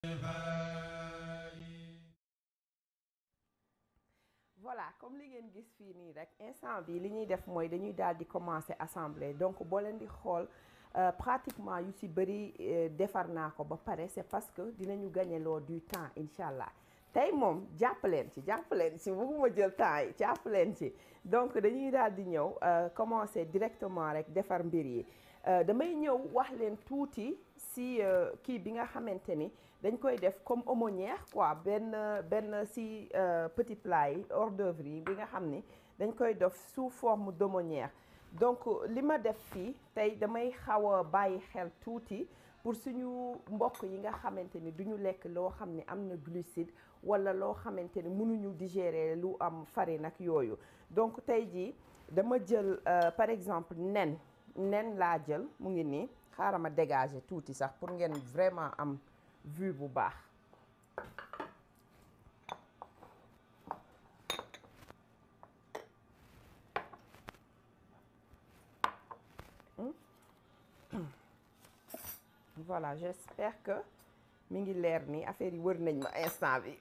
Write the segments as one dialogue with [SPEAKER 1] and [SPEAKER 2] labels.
[SPEAKER 1] voilà comme li ngeen gis fii nii rek instant bi li ñuy def mooy dañuy daal di commencer assembler donc boo leen di xool pratiquement yu ci bëri defar naa ko ba pare c'est parce que dinañu gagneloo du temps incha allah tey moom jàpp leen ci jàpp leen ci bëgguma jël temps yi jàpp leen ci donc dañuy daal di ñëw commencer directement rek defar mbir yi damay ñëw wax leen tuuti si kii bi nga xamante ni dañ koy def comme aumônière quoi benn benn si petit plat yi hors d'œuvre yi bi nga xam ni dañ koy def sous forme d'aumônière donc li ma def fii tey damay xaw a bàyyi xel tuuti pour suñu mbokk yi nga xamante ni duñu lekk loo xam ni am na glucide wala loo xamante ni mënuñu digérer lu am farine ak yooyu donc tey jii dama jël par exemple nen nen laa jël mu ngi nii xaaral ma dégager tuuti sax pour ngeen vraiment am vue bu baax voilà j'espère que mi ngi leer ni affaire yi wër nañ ma instant bi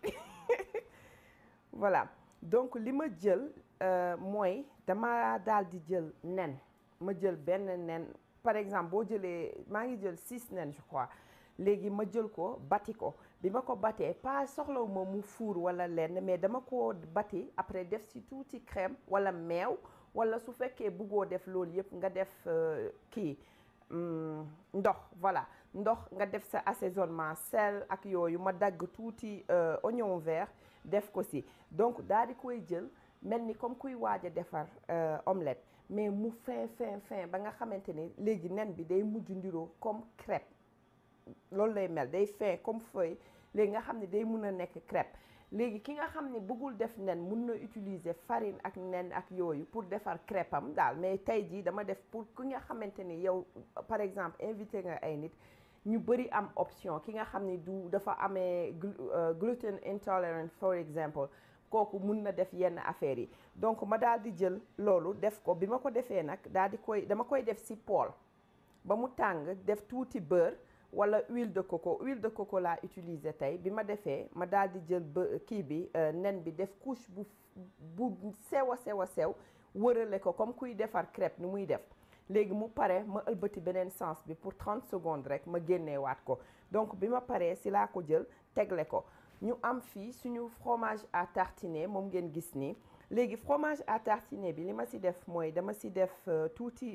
[SPEAKER 1] voilà donc li ma jël mooy dama daal di jël nen ma jël benn nen par exemple boo jëlee maa ngi jël six nen je crois léegi ma jël ko bati ko bi ma ko batee pas soxlawu ma mu fuur wala lenn mais dama ko bati après def ci tuuti crème wala meew wala su fekkee bëggoo def loolu yëpp nga def kii ndox voilà ndox nga def sa assaisonnement sel ak yooyu ma dagg tuuti oignon vert def ko ci donc daal di koy jël mel ni comme kuy waaj a defar omelette mais mu fin fin fin ba nga xamante ni léegi nen bi day mujj ndiroo comme crêpe loolu lay mel day fin comme feuille léegi nga xam ne day mun a nekk crêpe léegi ki nga xam ne bëggul def nen mun na utiliser farine ak nen ak yooyu pour defar crêpe am daal mais tey jii dama def pour ki nga xamante ni yow par exemple invité nga ay nit ñu bëri am option ki nga xam ni du dafa amee gluten intolerant for example kooku mun na def yenn affaires yi donc ma daal di jël loolu def ko bi ma ko defee nag daal di koy dama koy def ci poêle ba mu tàng def tuuti beurre wala huile de coco huile de coco laa utiliser tey bi ma defee ma daal di jël ba kii bi nen bi def couche bu bu sew a sew a sew wërale ko comme kuy defar crêpe ni muy def léegi mu pare ma ëlbati beneen sens bi pour 30 secondes rek ma génneewaat ko donc bi ma paree si laa ko jël tegle ko ñu am fii suñu fromage à tartiner moom ngeen gis nii léegi fromage à tartiner bi li ma si def mooy dama si def tuuti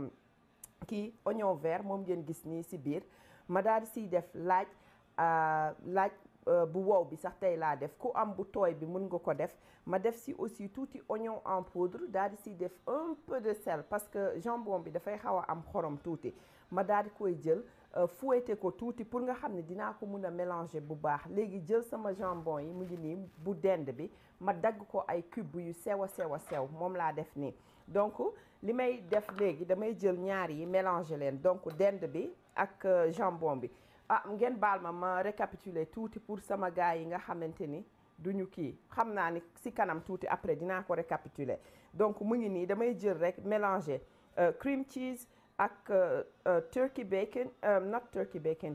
[SPEAKER 1] kii oignon vert moom ngeen gis nii si biir ma daal di siy def laaj laaj bu wow bi sax tey laa def ku am bu tooy bi mun nga ko def ma def si aussi tuuti oignon en poudre daal di siy def un peu de sel parce que jambon bi dafay xaw a am xorom tuuti ma daal di koy jël fouetté ko tuuti pour nga xam ne dinaa ko mun a mélanger bu baax léegi jël sama jambon yi mu ngi nii bu dend bi ma dagg ko ay cube yu sew a sew a sew moom laa def nii donc li may def léegi damay jël ñaar yi mélanger leen donc dend bi ak jambon bi ah ngeen baal ma ma récapituler tuuti pour sama gars yi nga xamante ni duñu kii xam naa ni ci kanam tuuti après dinaa ko récapituler donc mu ngi nii damay jël rek mélanger cream cheese ak turkey bacon not turkey bacon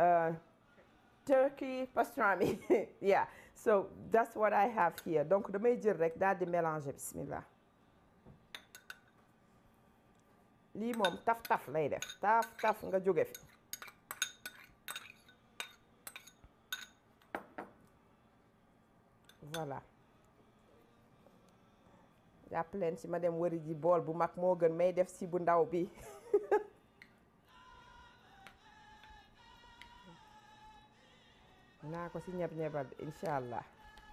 [SPEAKER 1] turkey pastrami yeah so that's what I have here donc damay jël rek daal di mélanger bismillah lii moom taf taf lay def taf taf nga jóge fi voilà jàpp leen ci ma dem wëri ji bool bu mag moo gën may def ci bu ndaw bi naa ko ci ñeb-ñebal bi incha allah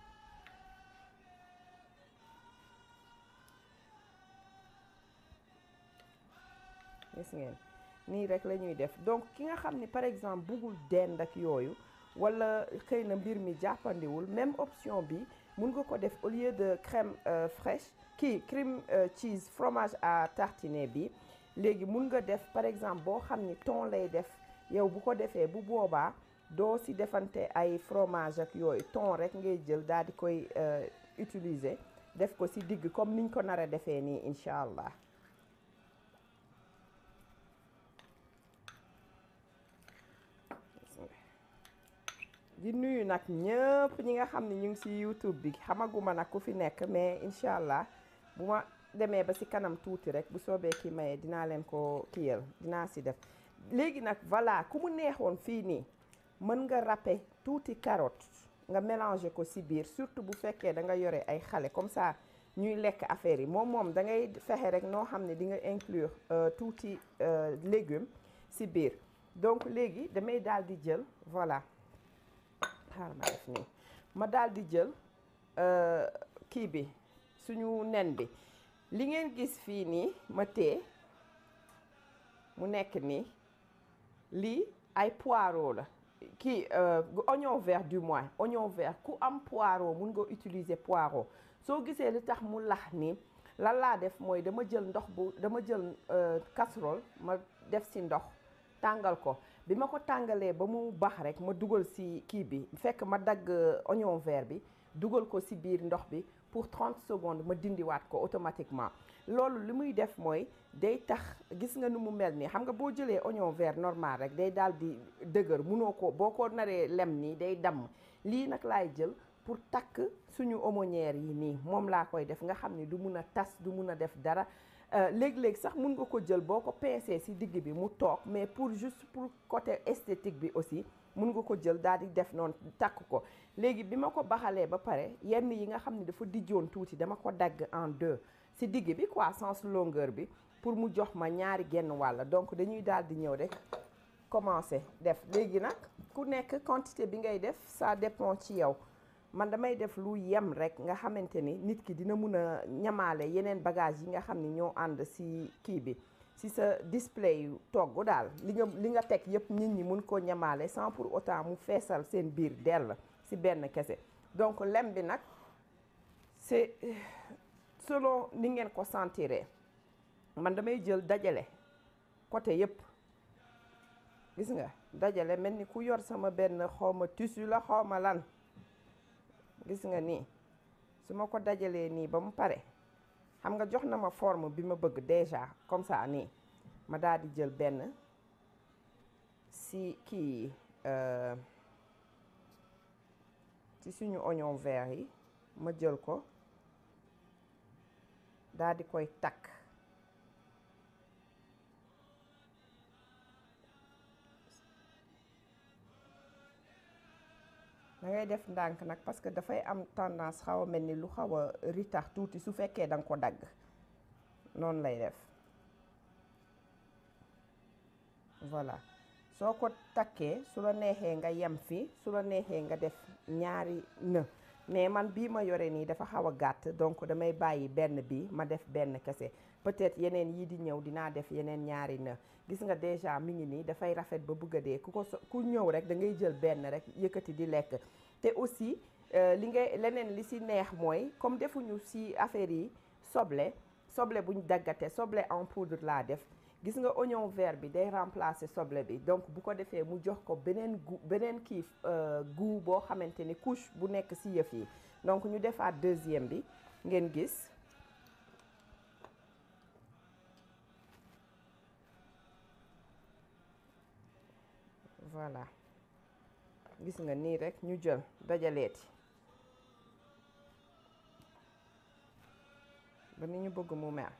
[SPEAKER 1] gis ngeen nii rek la ñuy def donc ki nga xam ni par exemple buggul dend ak yooyu wala xëy na mbir mi jàppandiwul même option bi mun nga ko def au lieu de crème fraîche kii crème cheese fromage à tartiner bi léegi mun nga def par exemple boo xam ni thon lay def yow bu ko defee bu boobaa doo si defante ay fromage ak yooyu thon rek ngay jël daal di koy utiliser def ko si digg comme niñ ko nar a defee nii incha allah di nuyu nag ñëpp ñi nga xam ne ñu ngi ci YouTube bi xamaguma nag ku fi nekk mais incha allah bu ma demee ba ci kanam tuuti rek bu soobee ki maye dinaa leen ko kiyal dinaa ci def léegi nag voilà ku mu neexoon fii nii mën nga râper tuuti carotte nga mélanger ko ci biir surtout bu fekkee da nga yore ay xale comme ça ñuy lekk affaire yi moom moom da ngay fexe rek noo xam ne di nga inclure tuuti légumes ci biir donc léegi damay daal di jël voilà xaaral ma def nii ma daal di jël kii bi suñu nen bi li ngeen gis fii nii ma tee mu nekk nii lii ay poireau la kii oignon vert du moins oignon vert ku am poireau mun nga utiliser poireau soo gisee li tax mu lax nii lan laa def mooy dama jël ndox bu dama jël casserole ma def ci ndox tàngal ko bi ma ko tàngalee ba mu baax rek ma dugal ci kii bi fekk ma dagg oignon vert bi dugal ko ci biir ndox bi pour 30 secondes ma dindiwaat ko automatiquement loolu li muy def mooy day tax gis nga nu mu mel nii xam nga boo jëlee oignon vert normal rek day daal di dëgër munoo ko boo ko naree lem nii day damm lii nag laay jël pour takk suñu aumônière yi nii moom laa koy def nga xam ni du mun a tas du mun a def dara léeg-léeg sax mun nga ko jël boo ko pincé ci digg bi mu toog mais pour juste pour côté esthétique bi aussi mun nga ko jël daal di def noonu takk ko léegi bi ma ko baxalee ba pare yenn yi nga xam ne dafa dijjoon tuuti dama ko dagg en deux ci digg bi quoi sens longueur bi pour mu jox ma ñaari genn wàll donc dañuy daal di ñëw rek commencer def léegi nag ku nekk quantité bi ngay def ça dépend ci yow man damay def lu yem rek nga xamante ni nit ki dina mun a ñamaale yeneen bagage yi nga xam ni ñoo ànd ci kii bi ci sa display yu togg daal li nga li nga teg yépp nit ñi mun koo ñamaale sans pour autant mu feesal seen biir dell ci benn kese donc lem bi nag c'est selon ni ngeen ko sentiree man damay jël dajale côté yépp gis nga dajale mel ni ku yor sama benn xawma tissu la xawma lan gis nga nii su ma ko dajalee nii ba mu pare xam nga jox na ma forme bi ma bëgg déjà comme ça nii ma daal di jël benn si kii ci suñu oignon vert yi ma jël ko daal di koy takk da ngay def ndànk nag parce que dafay am tendance xaw a mel ni lu xaw a ritax tuuti su fekkee da nga ko dagg noonu lay def voilà soo ko takkee su la neexee nga yem fi su la neexee nga def ñaari në mais man bii ma yore nii dafa xaw a gàtt donc damay bàyyi benn bi ma def benn kese peut-être yeneen yii di ñëw dinaa def yeneen ñaari në gis nga déjà mi ngi nii dafay rafet ba bëgg a dee ku ko ku ñëw rek da ngay jël benn rek yëkkati di lekk te aussi li ngay leneen li ci neex mooy comme defuñu ci affaire yi soble soble buñ daggate soble en poudre laa def gis nga oignon vert bi day remplacer soble bi donc bu ko defee mu jox ko beneen goût beneen kii goût boo xamante ni couche bu nekk ci yëf yi donc ñu defaat deuxième bi ngeen gis voilà gis nga nii rek ñu jël dajaleeti ba ni ñu bëgg mu mel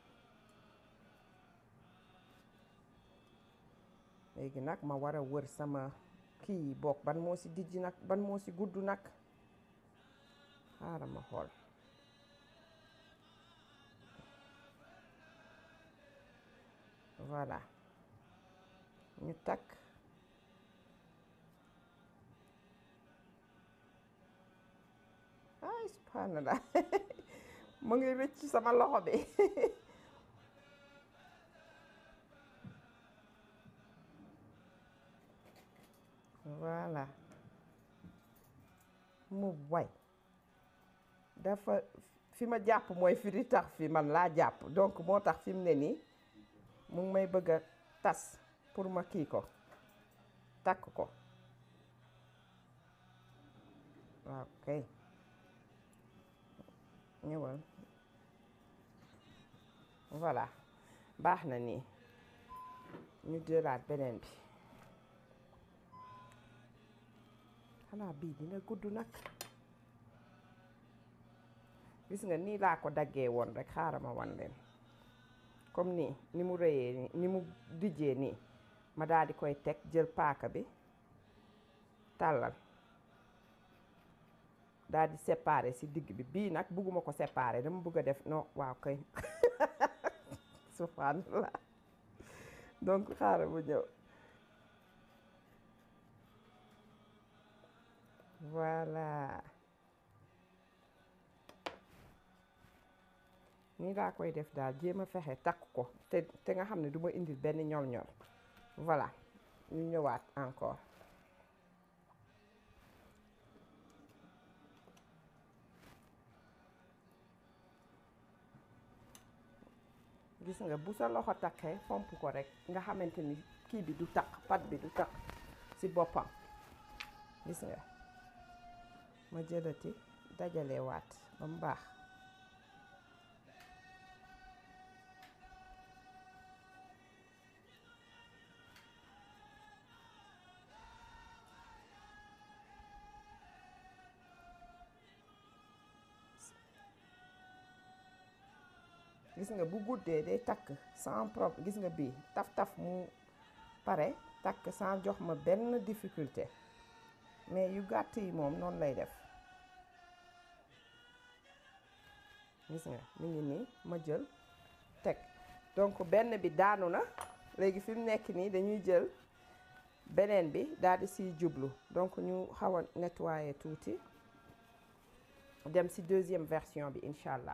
[SPEAKER 1] léegi nag ma war a wër sama kii yi bokk ban moo ci dijj nag ban moo ci gudd nag xaaral ma xool voilà ñu takk ay subhanallah mu ngi rëcc sama loxo bi voilà mu way dafa fi ma jàpp mooy fi di tax fi man laa jàpp donc moo tax fi mu ne nii mu ngi may bëgg a tas pour ma kii ko takk ko waaw kay ñëwal voilà baax na nii ñu jëlaat beneen bi xanaa bii dina gudd nag gis nga nii laa ko daggee woon rek xaaral ma wan leen comme nii ni mu rëyee nii ni mu dijjee nii ma daal di koy teg jël paaka bi tàllal daal di séparer ci digg bi bii nag bugguma ko séparer dama bëgg a def non waaw kay subhanallah donc xaaral bu ñëw voilà nii laa koy def daal jéem a fexe takk ko te te nga xam ne du ma indil benn ñol-ñol voilà ñu ñëwaat encore gis nga bu sa loxo takkee fomp ko rek nga xamante ni kii bi du takk pat bi du takk ci boppam gis nga ma jëlati dajale waat ba mu baax gis nga bu guddee day takk sans problème gis nga bii taf-taf mu pare takk sans jox ma benn difficulté mais yu gàtt yi moom noonu lay def gis nga mi ngi nii ma jël teg donc benn bi daanu na léegi fi mu nekk nii dañuy jël beneen bi daal di siy jublu donc ñu xaw a nettoyer tuuti dem si deuxième version bi incha allah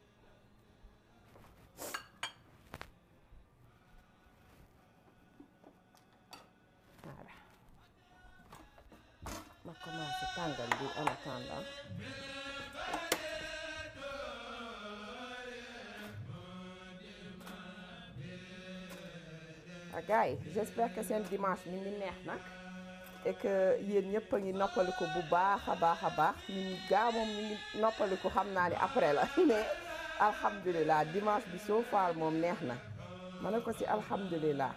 [SPEAKER 1] voilà ma commencé tàngal bi en attendant ah gars yi j'espère que seen dimanche mi ngi neex nag et que yéen ñëpp a ngi noppaliku bu baax a baax a baax ñun gaa moom ñu ngi noppaliku xam naa ni après la mais alhamdulilah dimanche bi soo faal moom neex na ma ne ko ci alhamdulilah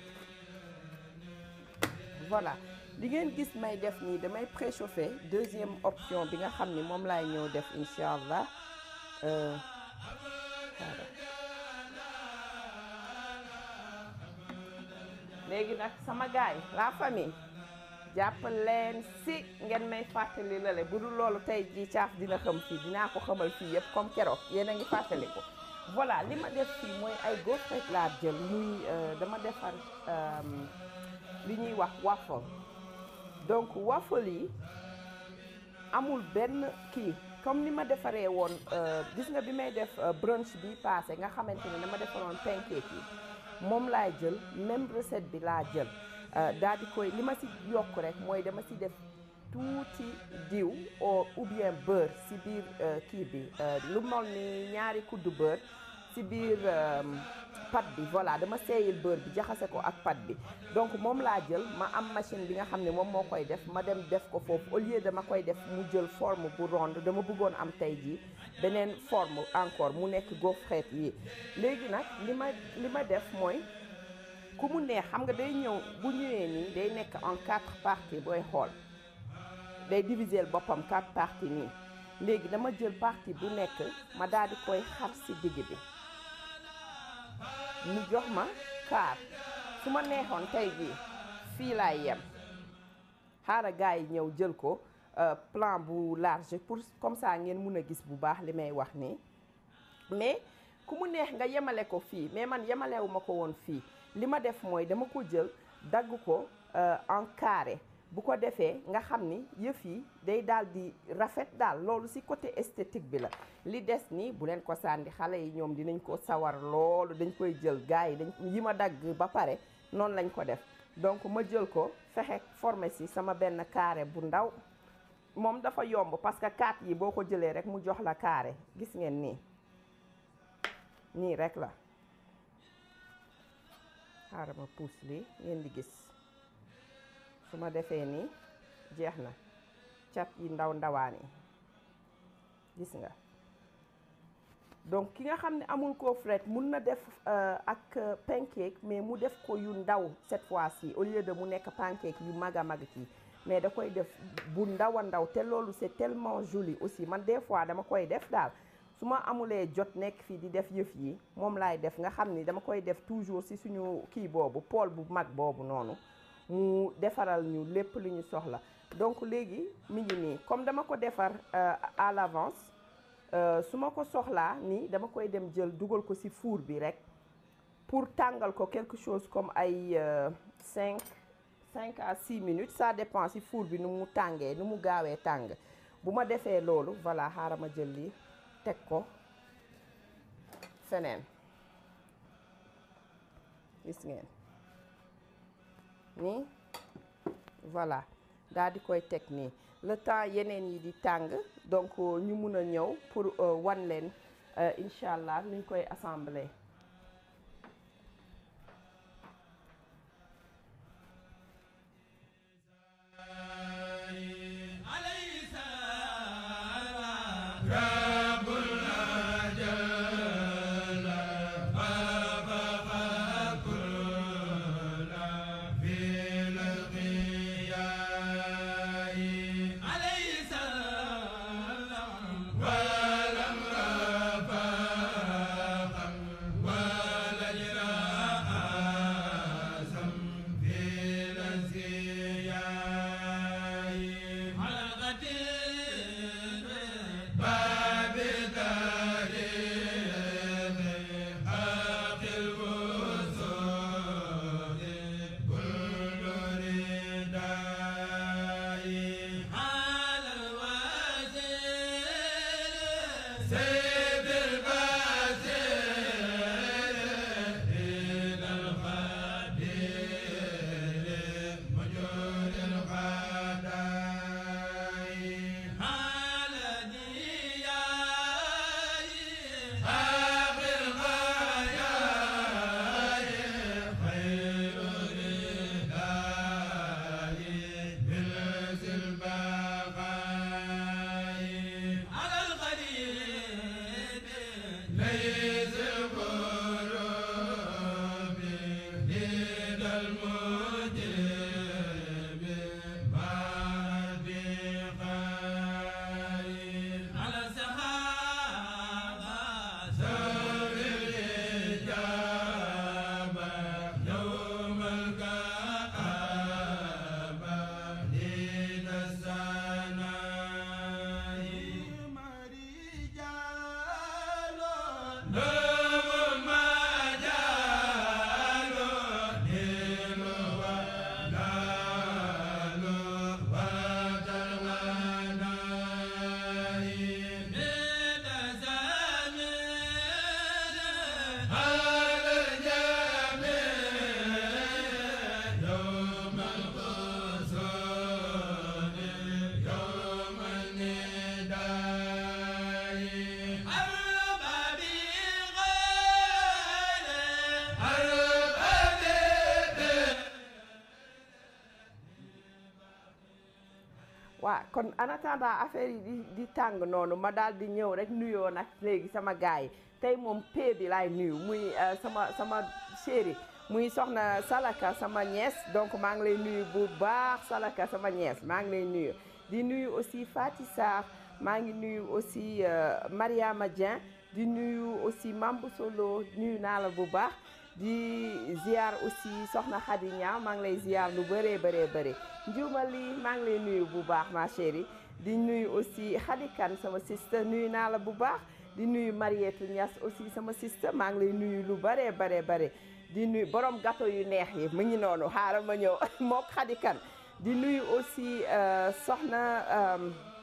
[SPEAKER 1] voilà li ngeen gis may def nii damay préchauffer deuxième option bi nga xam ni moom laay ñëw def incha allah euh, voilà. léegi nag sama gaay la famille jàpp leen si ngeen may fàttali lale bu dul loolu tey jii caaf dina xam fii dinaa ko xamal fii yëpp comme keroog yéen a ngi fàttali ko voilà li ma def fii mooy ay gaufres laa jël muy dama defar li ñuy wax waffle donc waffle yi amul benn kii comme ni ma defaree woon gis nga bi may def brunch bi passé nga xamante ne dama defaroon pancake yi moom laay jël même recette bi laa jël daal di koy li ma si yokk rek mooy dama si def tuuti diw ou bien beurre si biir kii bi lu mol ni ñaari kuddu beurre si biir pat bi voilà dama seeyil beurre bi jaxase ko ak pat bi donc moom laa jël ma am machine bi nga xam ne moom moo koy def ma dem def ko foofu au lieu dama koy def mu jël forme bu ronde dama bëggoon am tey jii beneen forme encore mu nekk gaufrette yi léegi nag li ma li ma def mooy ku mu neex xam nga day ñëw bu ñëwee nii day nekk en quatre parties booy xool day diviser boppam quatre parties nii léegi dama jël partie bu nekk ma daal di koy xar ci digg bi mu jox ma kaar su ma neexoon tey jii fii laay yem xaaral gars yi ñëw jël ko plan bu large pour comme ça ngeen mun a gis bu baax li may wax nii mais ku mu neex nga yemale ko fii mais man yemalewu ma ko woon fii li ma def mooy dama ko jël dagg ko en carré bu ko defee nga xam ni yëf yi day daal di rafet daal loolu ci côté esthétique bi la li des ni bu leen ko sànni xale yi ñoom dinañ ko sawar loolu dañ koy jël gars yi dañ yi ma dagg ba pare noonu lañ ko def donc ma jël ko fexe formé ci sama benn carré bu ndaw moom dafa yomb parce que kaat yi boo ko jëlee rek mu jox la carré gis ngeen nii nii rek la xaaral ma puus lii ngeen di gis su ma defee nii jeex na cat yi ndaw ndawaan yi gis nga donc ki nga xam ne amul ko fret mun na def ak pancake mais mu def ko yu ndaw cette fois-ci au lieu de mu nekk pancake yu mag a mag kii mais da koy def bu ndaw a ndaw te loolu c'est tellement joli aussi man des fois dama koy def daal su ma amulee jot nekk fii di def yëf yi moom laay def nga xam ni dama koy def toujours ci suñu kii boobu pool bu mag boobu noonu mu defaral ñu lépp lu ñu soxla donc léegi mi ngi nii comme dama ko defar à l'avance su ma ko soxlaa nii dama koy dem jël dugal ko ci four bi rek pour tàngal ko quelque chose comme ay cinq cinq à six minutes ça dépend ci four bi nu mu tàngee nu mu gaawee tàng bu ma defee loolu voilà xaaral ma jël lii teg ko feneen gis ngeen nii voilà daal di koy teg nii le temps yeneen yi di tàng donc ñu mun a ñëw pour wan leen incha allah nuñ koy assembler waaw kon en attendant affaire yi di di tàng noonu ma daal di ñëw rek nuyoo nag léegi sama gars yi tey moom pee bi laay nuyu muy sama sama chéri muy soxna Salaka sama ñees donc maa ngi lay nuyu bu baax Salaka sama ñees maa ngi lay nuyu di nuyu aussi Fati Sarr maa ngi nuyu aussi Mariama Dieng di nuyu aussi Mambu Solo nuyu naa la bu baax di ziar aussi soxna Khady Niang maa ngi lay ziar lu bëree bëree bëri njumali maa ngi lay nuyu bu baax ma chérie di nuyu aussi Khady Kane sama sister nuyu naa la bu baax di nuyu Marietou Niass aussi sama sister maa ngi lay nuyu lu bëree bëree bëri di nuyu borom gâteau yu neex yi mu ngi noonu xaaral ma ñëw mook Khady Kane di nuyu aussi soxna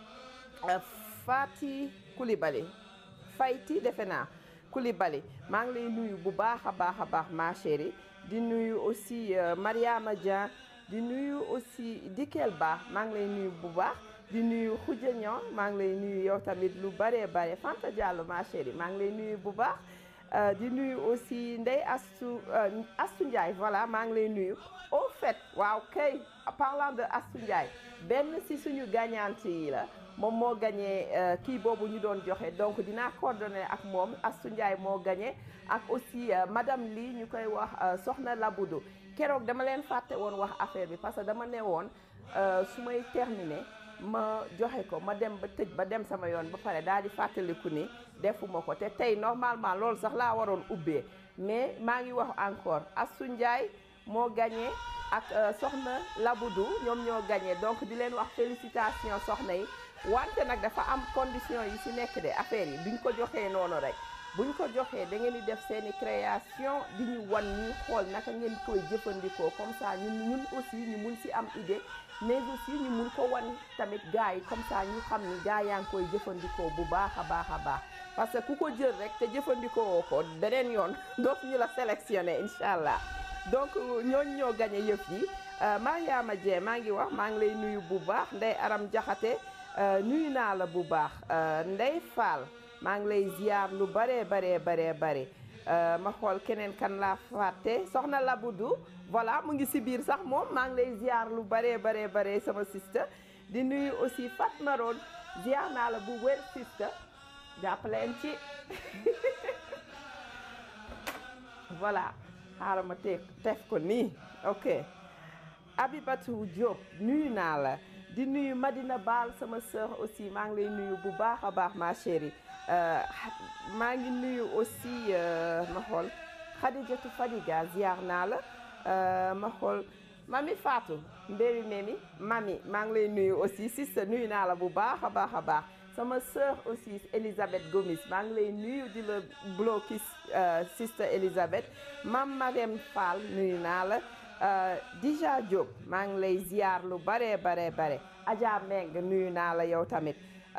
[SPEAKER 1] Fati Coulibaly Fayti defe naa Coulibaly maa ngi lay nuyu bu baax a baax a baax ma chérie di nuyu aussi Mariama Dieng di nuyu aussi Dikel Ba maa ngi lay nuyu bu baax di nuyu Khoudia Niang maa ngi lay nuyu yow tamit lu bëree bare Fanta Diallo ma chérie maa ngi lay nuyu bu baax di nuyu aussi Ndeye Astou Astou Ndiaye voilà maa ngi lay nuyu au fait waaw kay parlant de Astou Ndiaye benn si suñu gagnante yi la moom moo gagné kii boobu ñu doon joxe donc dinaa coordonné ak moom Astou Ndiaye moo gagné ak aussi madame Ly ñu koy wax soxna Laboudo keroog dama leen fàtte woon wax affaire bi parce que dama ne woon su may terminer ma joxe ko ma dem ba tëj ba dem sama yoon ba pare daal di fàttaliku ni defuma ko te tey normalement loolu sax laa waroon ubbee mais maa ngi wax encore Assou Ndiaye moo gagné ak soxna Laboudou ñoom ñoo gagné donc di leen wax félicitations soxna yi wante nag dafa am condition yi ci nekk de affaire yi duñ ko joxee noonu rek buñ ko joxee da ngeen di def seeni création di ñu wan ñuy xool naka ngeen koy jëfandikoo comme ça ñun ñun aussi ñu mun ci am idée mais aussi ñu mun ko wan tamit gars yi comme ça ñu xam ni gars yaa ngi koy jëfandikoo bu baax a baax a baax parce que ku ko jël rek te jëfandikoo ko beneen yoon dootu ñu la sélectionné incha allah donc ñooñu ñoo gagné yëf yi Mariama Dieng maa ngi wax maa ngi lay nuyu bu baax Ndey Aram Jaxate nuyu naa la bu baax Ndey Fall maa ngi lay ziar lu baree baree baree bare ma xool keneen kan laa fàtte soxna Laboudou voilà mu ngi si biir sax moom maa ngi lay ziar lu baree baree bare sama sista di nuyu aussi Fatma Roon ziar naa la bu wér sista jàppaleen ci voilà xaaral ma te tef ko nii ok Abibatou Diop nuyu naa la di nuyu Madina Baal sama sœur aussi maa ngi lay nuyu bu baax a baax ma chérie maa ngi nuyu aussi ma xool Khadijatou Fadiga ziar naa la ma xool mami Fatou mbéri memi mami maa ngi lay nuyu aussi sister nuyu naa la bu baax a baax a baax sama sœur aussi Elisabeth Gomis maa ngi lay nuyu di la blokis sister Elisabeth mam Marème Fall nuyu naa la Dija Diop maa ngi lay ziar lu bare bare bare Adja Meng nuyu naa la yow tamit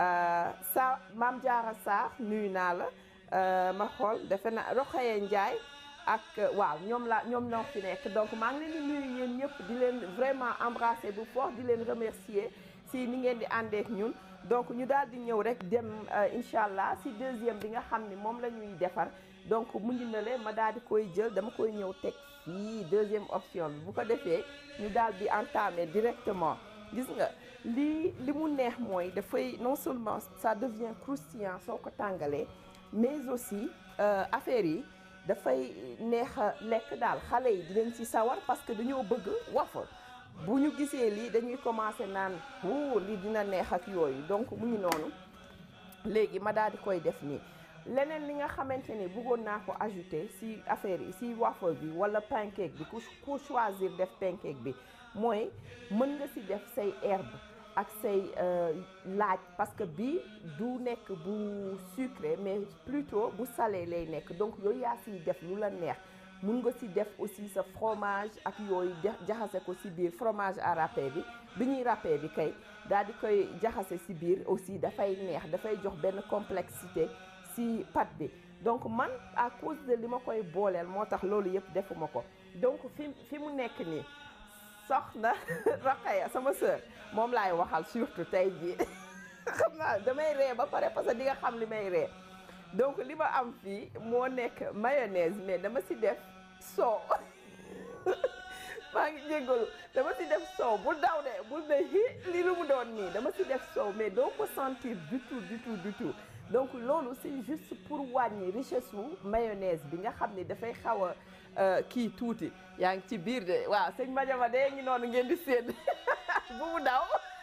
[SPEAKER 1] sa Maam Jaara Sarr nuyu naa la ma xool defe na Roxaye Ndiaye ak waaw ñoom la ñoom ñoo fi nekk donc maa ngi leen di nuyu yéen ñëpp di leen vraiment embrasser bu fort di leen remercier si ni ngeen di àndeek ñun donc ñu daal di ñëw rek dem incha allah si deuxième bi nga xam ni moom la ñuy defar donc mu ngi na leen ma daal di koy jël dama koy ñëw teg fii deuxième option bi bu ko defee ñu daal di entamer directement gis nga lii li mu neex mooy dafay non seulement ça devient croustillant soo ko tàngalee mais aussi affaire yi dafay neex a lekk daal xale yi dinañ ci sawar parce que dañoo bëgg waffle bu ñu gisee lii dañuy commencer naan wuu lii dina neex ak yooyu donc mu ngi noonu léegi ma daal di koy def nii leneen li nga xamante ni bëggoon naa ko ajouter ci affaire yi ci waffle bi walla pancake bi ku ku choisir def pancake bi mooy mën nga ci def say herbe ak say laaj parce que bii du nekk bu sucré mais plutôt bu salé lay nekk donc yooyu yaa ciy def lu la neex mun nga ci def aussi sa fromage ak yooyu jaxase ko ci biir fromage à râpé bi bi ñuy râpé bi kay daal di koy jaxase ci biir aussi dafay neex dafay jox benn complexité ci pâte bi donc man à cause de li ma koy booleel moo tax loolu yëpp defuma ko donc fi fi mu nekk nii soxna Rokhaya sama sœur moom laay waxal surtout tey jii xam naa damay ree ba pare parce que di nga xam li may ree donc li ma am fii moo nekk mayonnaise mais dama ci def soow maa ngi jéggalu dama ci def soow bul daw de bul ne hi li lu mu doon nii dama ci def soow mais doo ko sentir du tout du tout du tout donc loolu c'est juste pour wàññi richesse wu mayonnaise bi nga xam ni dafay xaw a kii tuuti yaa ngi ci biir de waaw sëñ Madiama de ngi noonu ngeen di séen bu mu daw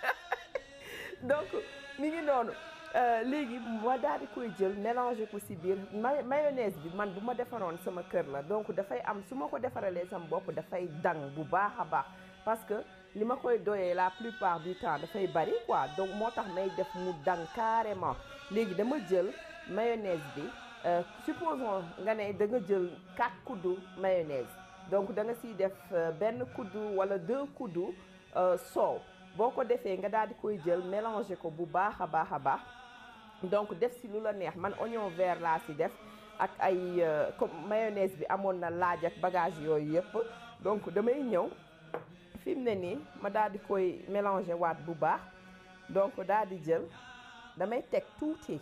[SPEAKER 1] donc mi ngi noonu léegi ma daal di koy jël mélanger ko ci biir mayonnaise bi man bu ma defaroon sama kër la donc dafay am su ma ko defaralee sama bopp dafay dang bu baax a baax parce que li ma koy doyee la plupart du temps dafay bari quoi donc moo tax may def mu dang carrément léegi dama jël mayonnaise bi supposons nga ne da nga jël 4 kuddus mayonnaise donc da nga siy def benn kuddu wala 2 kuddus soow boo ko defee nga daal di koy jël mélanger ko bu baax a baax a baax donc def si lu la neex man oignon vert laa si def ak ay comme mayonnaise bi amoon na laaj ak bagage yooyu yëpp donc damay ñëw fi mu ne nii ma daal di koy mélanger waat bu baax donc daal di jël damay teg tuuti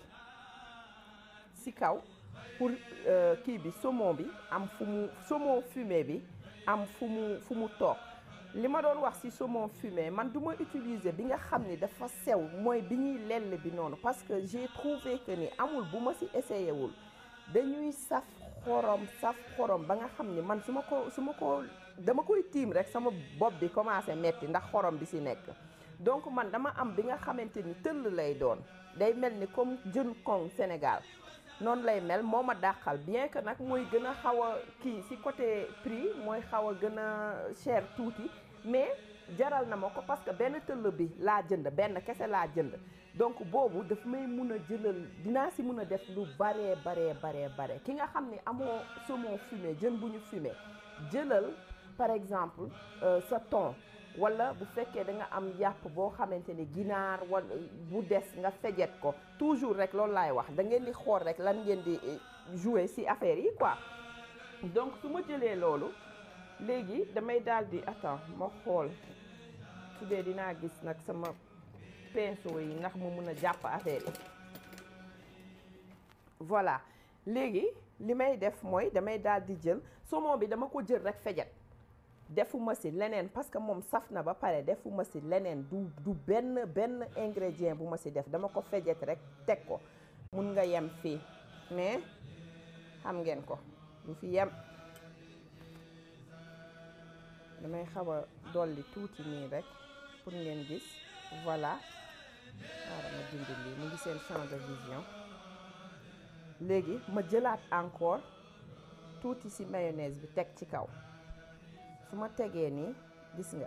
[SPEAKER 1] si kaw pour kii bi saumon bi am fu mu saumon fumé bi am fu mu fu mu toog li ma doon wax ci saumon fumé man du ma utiliser bi nga xam ni dafa sew mooy bi ñuy lell bi noonu parce que j'ai trouvé que ni amul bu ma ci essayé wul dañuy saf xorom saf xorom ba nga xam ni man su ma ko su ma ko dama koy tiim rek sama bopp bi commencé metti ndax xorom bi si nekk donc man dama am bi nga xamante ni tëll lay doon day mel ni comme jën kong Sénégal noonu lay mel moo ma dàqal bien que nag mooy gën a xaw a kii si côté prix mooy xaw a gën a cher tuuti mais jaral na ma ko parce que benn tëll bi laa jënd benn kese laa jënd donc boobu daf may mun a jëlal dinaa si mun a def lu baree baree baree bare ki nga xam ne amoo saumon fumé jën bu ñu fumé jëlal par exemple sa thon wala bu fekkee da nga am yàpp boo xamante ni ginaar wala bu des nga fejet ko toujours rek loolu laay wax da ngeen di xool rek lan ngeen di jouer ci affaire yi quoi donc su ma jëlee loolu léegi damay daal di attends ma xool su dee dinaa gis nag sama pinceau yi ndax mu mun a jàpp affaire yi voilà léegi li may def mooy damay daal di jël saumon bi dama ko jël rek fejet defuma si leneen parce que moom saf na ba pare defuma si leneen du du benn benn ingrédient bu ma si def dama ko fejet rek teg ko mun nga yem fii mais xam ngeen ko du fi yem damay xaw a dolli tuuti nii rek pour ngeen gis voilà xaaral ma dindi lii mu ngi seen champ de vision léegi ma jëlaat encore tuuti ci mayonnaise bi teg ci kaw su ma tegee nii gis nga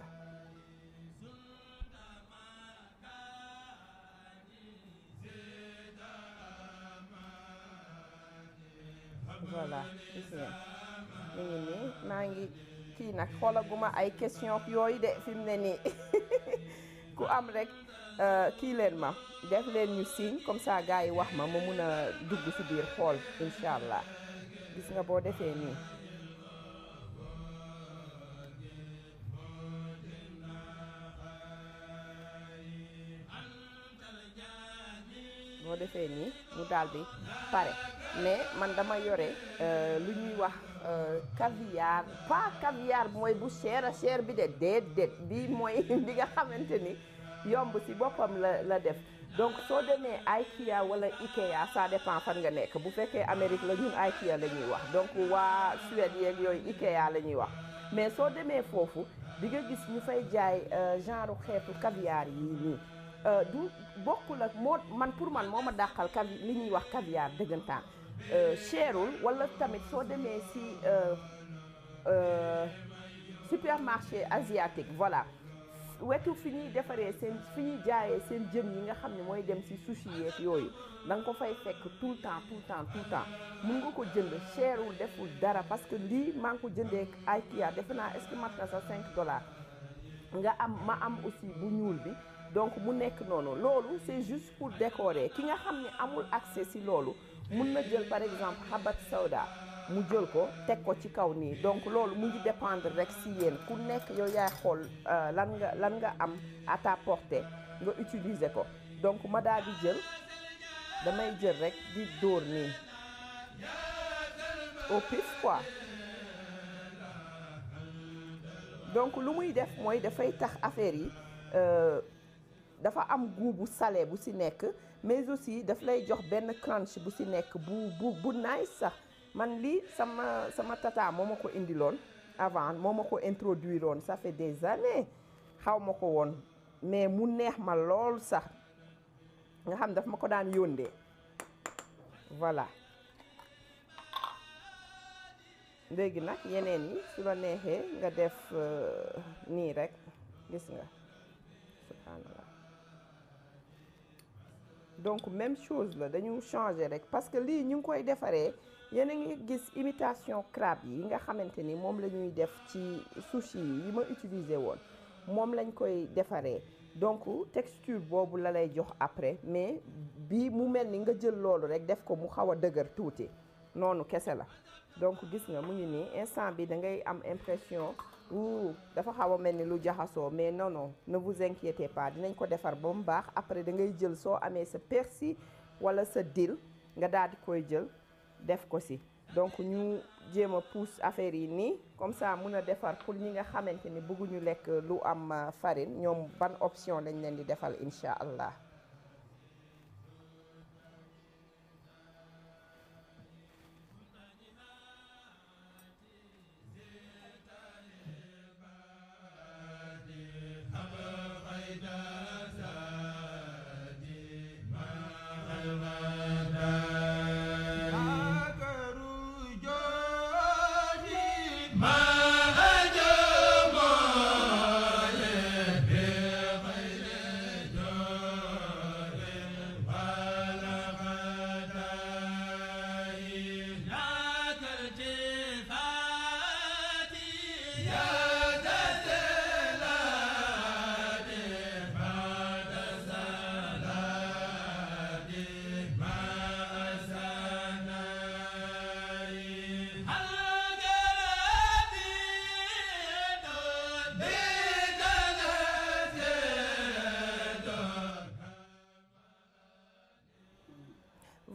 [SPEAKER 1] voilà gis ngeen mu ngi nii maa ngi kii nag xoolaguma ay question yooyu de fi mu ne nii ku am rek kii leen ma def leen ñu signe comme ça gars yi wax ma ma mun a dugg ci biir xool incha allah gis nga boo defee nii boo defee nii mu daal di pare mais man dama yore lu ñuy wax caviar pas caviar mooy bu cher a cher bi de déedéet bi mooy bi nga xamante ni yomb ci boppam la la def donc soo demee IKEA wala IKEA ça dépend fan nga nekk bu fekkee Amérique la ñun IKEA la ñuy wax donc waa Suède yeeg yooyu IKEA la ñuy wax mais soo demee foofu di nga gis ñu fay jaay genre xeetu caviar yi nii du bokkul ak moo man pour man moo ma dàqal cavi li ñuy wax caviar dëggantaan cherul wala tamit soo demee ci supermarché asiatique voilà wetu fi ñuy defaree seen fi ñuy jaayee seen jën yi nga xam ne mooy dem ci sushi yeeg yooyu da nga ko fay fekk tout le temps tout le temps tout le temps mun nga ko jënd cherul deful dara parce que lii maa ngi ko jëndee IKEA defe naa est-ce que mat na sa 5 dollars nga am ma am aussi bu ñuul bi donc mu nekk noonu loolu c'est juste pour décorer ki nga xam ne amul accès ci loolu mun na jël par exemple habat sawda mu jël ko teg ko ci kaw nii donc loolu mu ngi dépendre rek ci yéen ku nekk yow yaay xool lan nga lan nga am à ta portée nga utiliser ko donc ma daal di jël damay jël rek di dóor nii au pif quoi donc lu muy def mooy dafay tax affaire yi dafa am goût bu salé bu ci nekk mais aussi daf lay jox benn crunch bu ci nekk bu bu bu nice sax man lii sama sama tata moo ma ko indiloon avant moo ma ko introduire woon ça fait des années xaw ma ko woon mais mu neex ma lool sax nga xam daf ma ko daan yóndee voilà léegi nag yeneen yi su la neexee nga def nii rek gis nga subhanallah donc même chose la dañu changer rek parce que lii ñu ngi koy defaree yéen a ngi gis imitation crabe yi nga xamante ni moom la ñuy def ci sushi yi ma utiliser woon moom lañ koy defaree donc texture boobu la lay jox après mais bii mu mel ni nga jël loolu rek def ko mu xaw a dëgër tuuti noonu kese la donc gis nga mu ngi nii instant bi da ngay am impression wuu dafa xaw a mel ni lu jaxasoo mais non non ne vous inquiétez pas dinañ ko defar ba mu baax après da ngay jël soo amee sa persil wala sa dill nga daal di koy jël def ko si donc ñu jéem a pousse affaire yi nii comme ça mun a defar pour ñi nga xamante ni bëgguñu lekk lu am farine ñoom ban option lañ leen di defal incha allah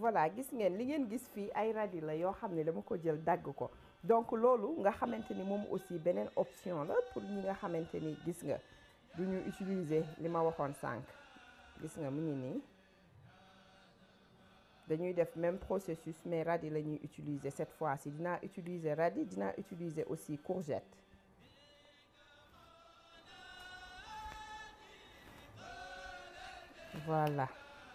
[SPEAKER 1] voilà gis ngeen li ngeen gis fii ay radis la yoo xam ne dama ko jël dagg ko donc loolu nga xamante ni moom aussi beneen option la pour ñi nga xamante ni gis nga du ñu utiliser li ma waxoon sànq gis nga mu ngi nii dañuy def même processus mais radis la ñuy utiliser cette fois-ci dinaa utiliser radis dinaa utiliser aussi courgette voilà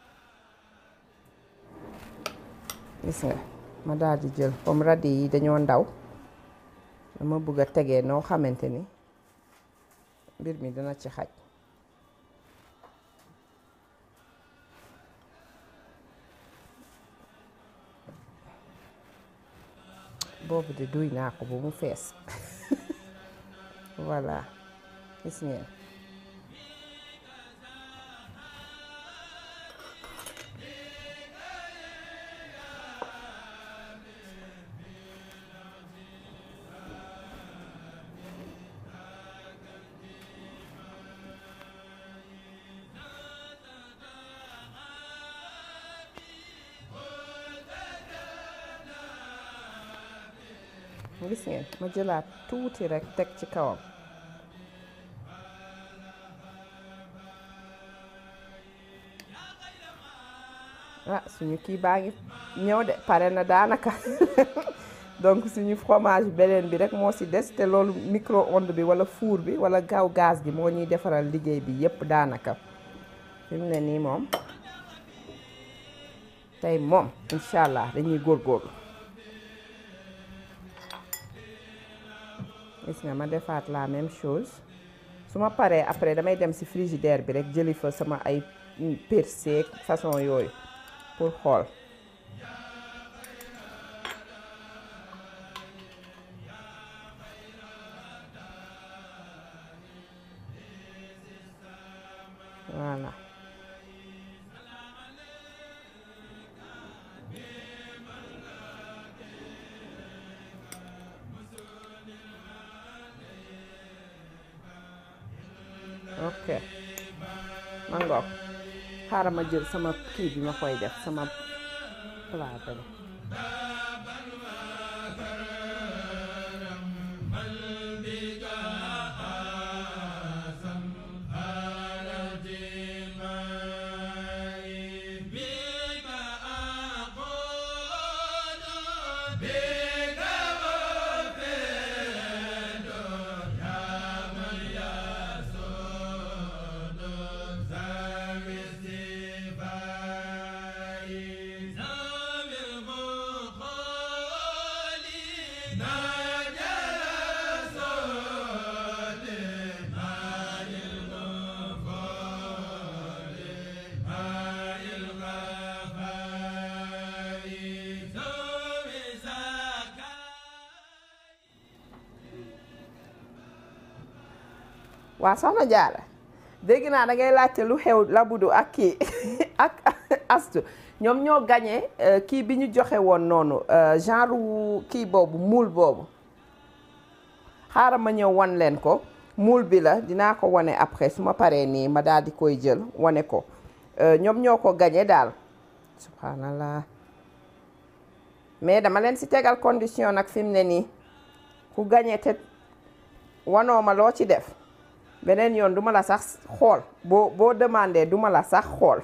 [SPEAKER 1] gis nga ma daal di jël comme radis yi dañoo ndaw dama bëgg a tegee noo xamante ni mbir mi dina ci xaj boobu de duy naa ko bu mu fees voilà gis ngeen gis ngeen ma jëlaat tuuti rek teg ci kawam ah suñu kii baa ngi ñëw de pare na daanaka donc suñu fromage beneen bi rek moo ci des te loolu micro-onde bi walla four bi walla gaaw gaz bi moo ñuy defaral liggéey bi yépp daanaka fi mu ne nii moom tey moom incha allah dañuy góorgóorlu gis nga ma defaat la même chose su ma paree après damay dem ci frigidaire bi rek jëli fa sama ay persil façon yooyu pour xool voilà ok ma ngoog xaaral ma jël sama kii bi ma koy def sama plat bi waa soxna Jaara dégg naa da ngay laajte lu xew labudu ak kii ak astu ñoom ñoo gagné kii bi ñu joxe woon noonu genre wu kii boobu muul boobu xaaral ma ñëw wan leen ko muul bi la dinaa ko wane après su ma paree nii ma daal di koy jël wane ko ñoom ñoo ko gagné daal subhanallah mais dama leen si tegal condition nag fi mu ne nii ku gagné te wanoo ma loo ci def beneen yoon duma la sax xool boo boo demandé duma la sax xool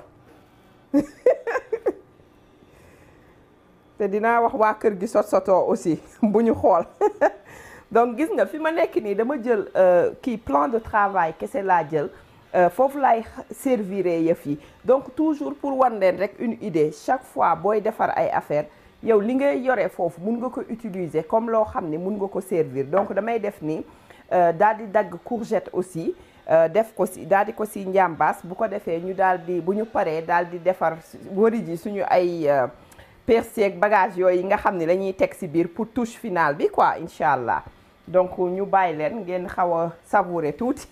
[SPEAKER 1] te dinaa wax waa kër gi sot sotoo aussi bu ñu xool donc gis nga fi ma nekk nii dama jël kii plan de travail kese laa jël foofu laay servir yëf yi donc toujours pour wan leen rek une idée chaque fois booy defar ay affaire yow li ngay yore foofu mun nga ko utiliser comme loo xam ne mun nga ko servir donc damay def nii daal di dagg courgette aussi def ko si daal di ko si njàmbaas bu ko defee ñu daal di bu ñu paree daal di defar wari ji suñu ay persil ak bagage yooyu nga xam ne lañuy teg si biir pour touche finale bi quoi incha allah donc ñu bàyyi leen ngeen xaw a savourer tuuti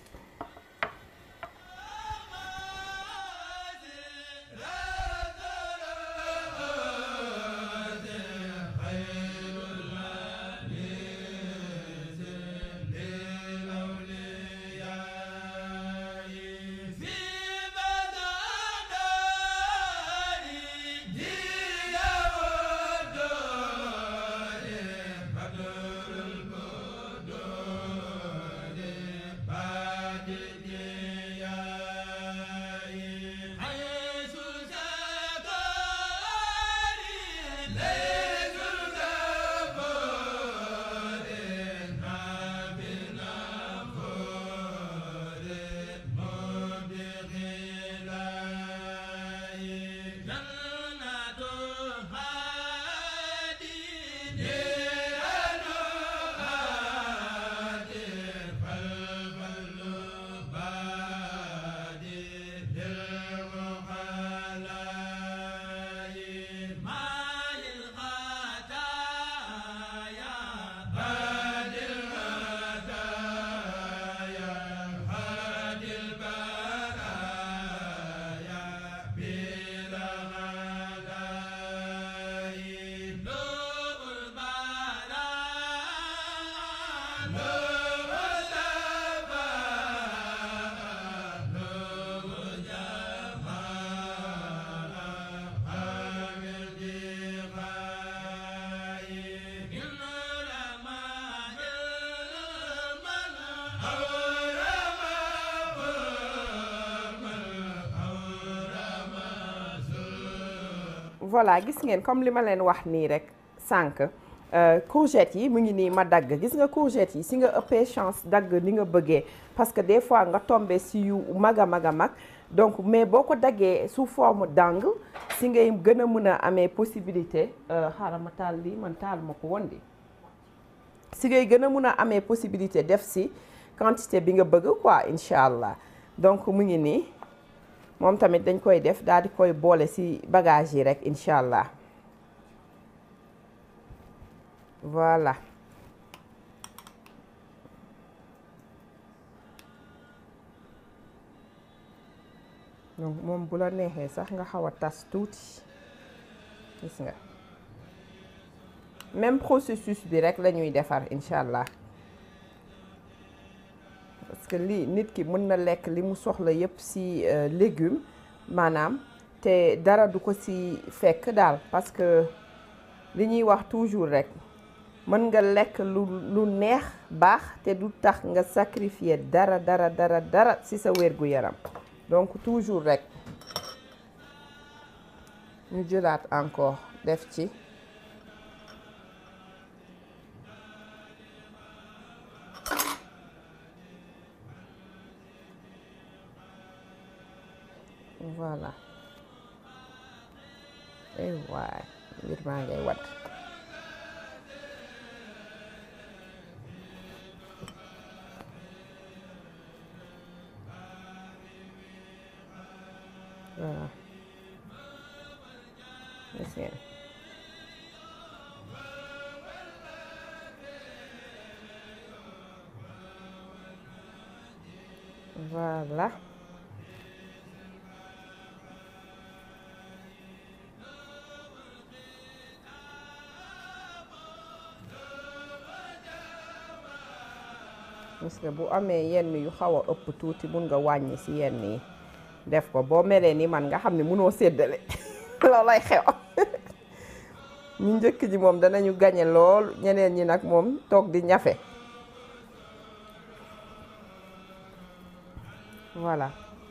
[SPEAKER 1] voilà gis ngeen comme li ma leen wax nii rek sànq courgette yi mu ngi nii ma dagg gis nga courgette yi si nga ëppee chance dagg ni nga bëggee parce que des fois nga tombé si yu mag a mag a mag donc mais boo ko daggee sous forme d'angle si ngay gën a mën a amee possibilité xaaral ma taal lii man taal ma ko woon di si ngay gën a mën a amee possibilité def si quantité bi nga bëgg quoi incha allah donc mu ngi nii moom tamit dañ koy def daal di koy boole si bagage yi rek incha allah voilà donc moom bu la neexee sax nga xaw a tas tuuti gis nga même processus bi rek la ñuy defar incha allah parce que lii nit ki mën na lekk li mu soxla yépp ci légume maanaam te dara du ko ci fekk daal parce que li ñuy wax toujours rek mën nga lekk lu lu neex baax te du tax nga sacrifier dara dara dara dara ci sa wérgu yaram donc toujours rek ñu jëlaat encore def ci voilà ay waay mbir maa ngay wat voilà gis ngeen voilà gis nga bu amee yenn yu xaw a ëpp tuuti mun nga wàññi ci yenn yi def ko boo melee ni man nga xam ne munoo séddale loolay xew ñu njëkk ji moom danañu gañe lool ñeneen ñi nag moom toog di ñafe voilà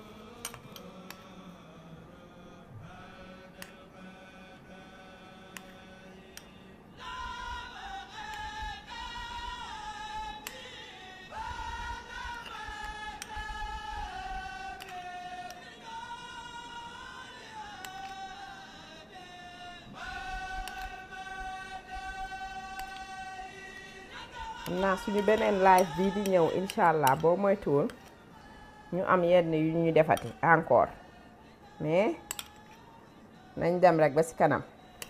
[SPEAKER 1] xam naa suñu beneen live bii di ñëw incha allah boo moytuwul ñu am yenn yu ñu defati encore mais nañ dem rek ba ci kanam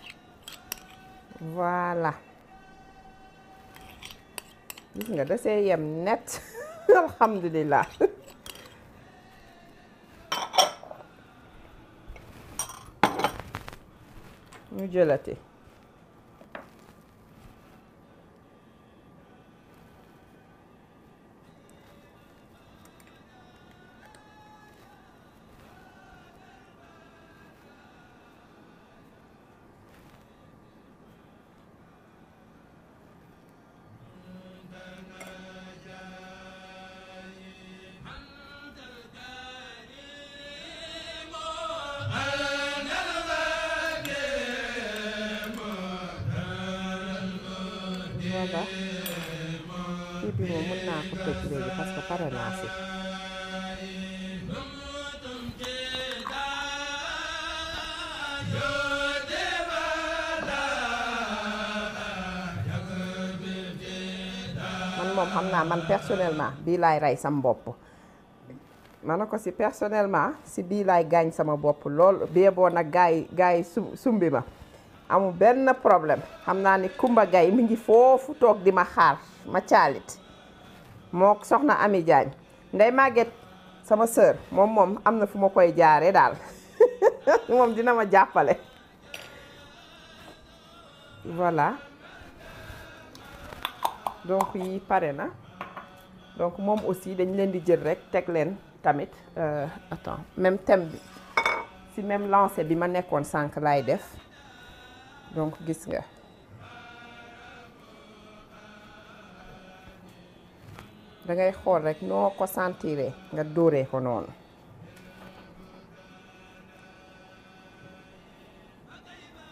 [SPEAKER 1] voilà gis nga da see yem net alhamdulillah ñu jëlati voilà kii bi moom mën naa ko tëj léegi parce que pare naa si man moom xam naa man personnellement bii laay rey sama bopp ma ne ko si personnellement si bii laay gaañ sama bopp lool bee boo nag gaa yi gaa yi sum sumbi ma amul benn problème xam naa ni Kumba Gay mi ngi foofu toog di ma xaar ma caalit moo soxna Ami Jaañ Ndey Màgget sama sœur moom moom am na fu ma koy jaare daal moom dina ma jàppale voilà donc yi pare na donc moom aussi dañ leen di jël rek teg leen tamit attends même thème bi si même lancé bi ma nekkoon sànq laay def donc gis nga da ngay xool rek noo ko sentiré nga dóoree ko noonu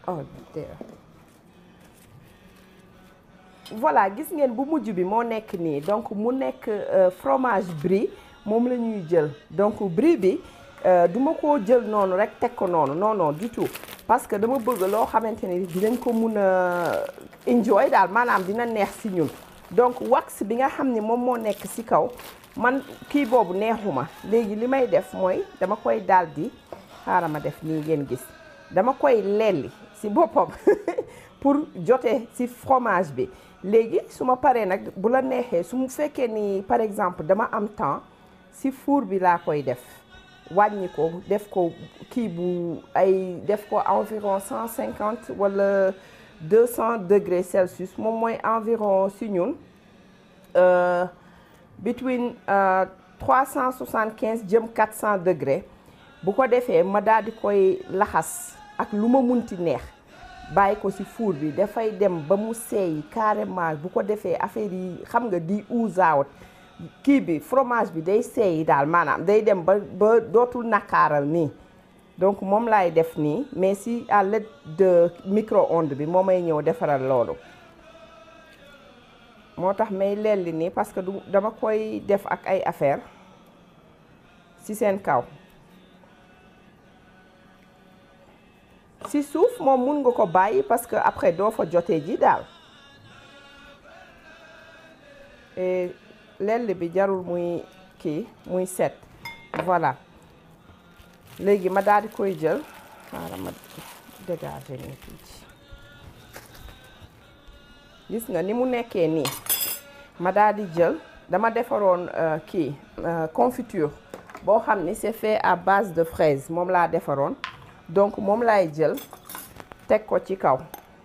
[SPEAKER 1] oh voilà gis ngeen bu mujj bi moo nekk nii donc mu nekk fromage brie moom la ñuy jël donc brie bi du ma ko jël noonu rek teg ko noonu non non du tout parce que dama bëgg loo xamante ni dinañ ko mun a enjoy daal maanaam dina neex si ñun donc wax bi nga xam ne moom moo nekk si kaw man kii boobu neexuma léegi li may def mooy dama koy daal di xaaral ma def nii ngeen gis dama koy lelli si boppam pour jote si fromage bi léegi su ma paree nag bu la neexee su mu fekkee ni par exemple dama am temps si four bi laa koy def wàññi ko def ko kii bu ay def ko environ cent cinquante wala deux cent degrés Celsius moom mooy environ si ñun between trois cent soixante quinze jëm quatre cent degrés bu ko defee ma daal di koy laxas ak lu ma munti neex bàyyi ko ci four bi dafay dem ba mu seey carrément bu ko defee affaire yi xam nga di ooze out kii bi fromage bi day seey daal maanaam day dem ba ba dootul nakaaral nii donc moom laay def nii mais si à l'aide de micro-ondes bi moo may ñëw defaral loolu moo tax may lelli nii parce que du dama koy def ak ay affaire ci seen kaw si suuf moom mun nga ko bàyyi parce que après doo fa jotee ji daal et lell bi jarul muy kii muy set voilà léegi ma daal di koy jël xaaral ma dégager nii tuuti gis nga ni mu nekkee nii ma daal di jël dama defaroon kii confiture boo xam ni c'est fait à base de fraise moom laa defaroon donc moom laay jël teg ko ci kaw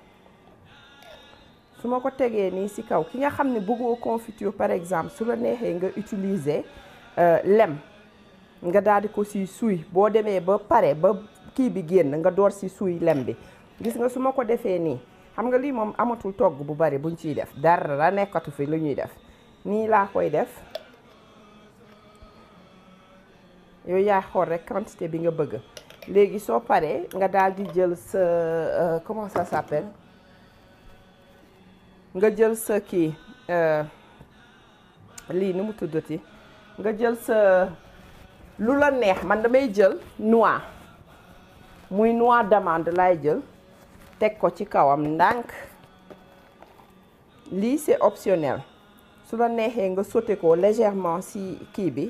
[SPEAKER 1] su ma ko tegee nii ci kaw ki nga xam ne bëggoo confiture par exemple su la neexee nga utiliser lem nga daal di ko ci suy boo demee ba pare ba kii bi génn nga door ci suy lem bi gis nga su ma ko defee nii xam nga lii moom amatul togg bu bari buñ ciy def dara nekkatu fi lu ñuy def nii laa koy def yooyu yaa xool rek quantité bi nga bëgg léegi soo paree nga daal di jël sa comment ça s'appelle nga jël sa kii lii ni mu tuddati nga jël sa lu la neex man damay jël noix muy noix d'amande laay jël teg ko ci kawam ndànk lii c'est optionnel su la neexee nga sauté ko légèrement ci kii bi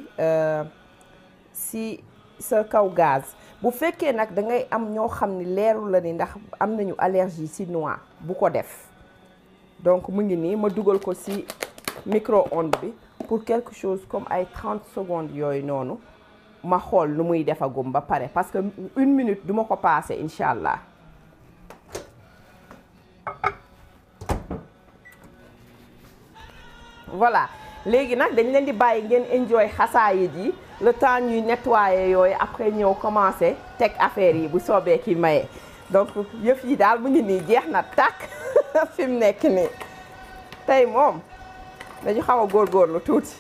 [SPEAKER 1] ci sa kaw gaz bu fekkee nag da ngay am ñoo xam ni leeru la ni ndax am nañu allergie ci noix bu ko def donc mu ngi nii ma dugal ko ci micro-ondes bi pour quelque chose comme ay 30 secondes yooyu noonu ma xool nu muy defagum ba pare parce que une minute duma ko passer incha allah voilà léegi nag dañ leen di bàyyi ngeen enjoy xasaayit yi le temps ñuy nettoyer yooyu après ñëw commencer teg affaire yi bu soobee ki maye donc yëf yi daal mu ngi nii jeex na tàkk fi mu nekk nii tey moom dañu xaw a góorgóorlu tuuti.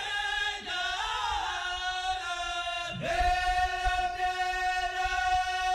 [SPEAKER 2] Yeah.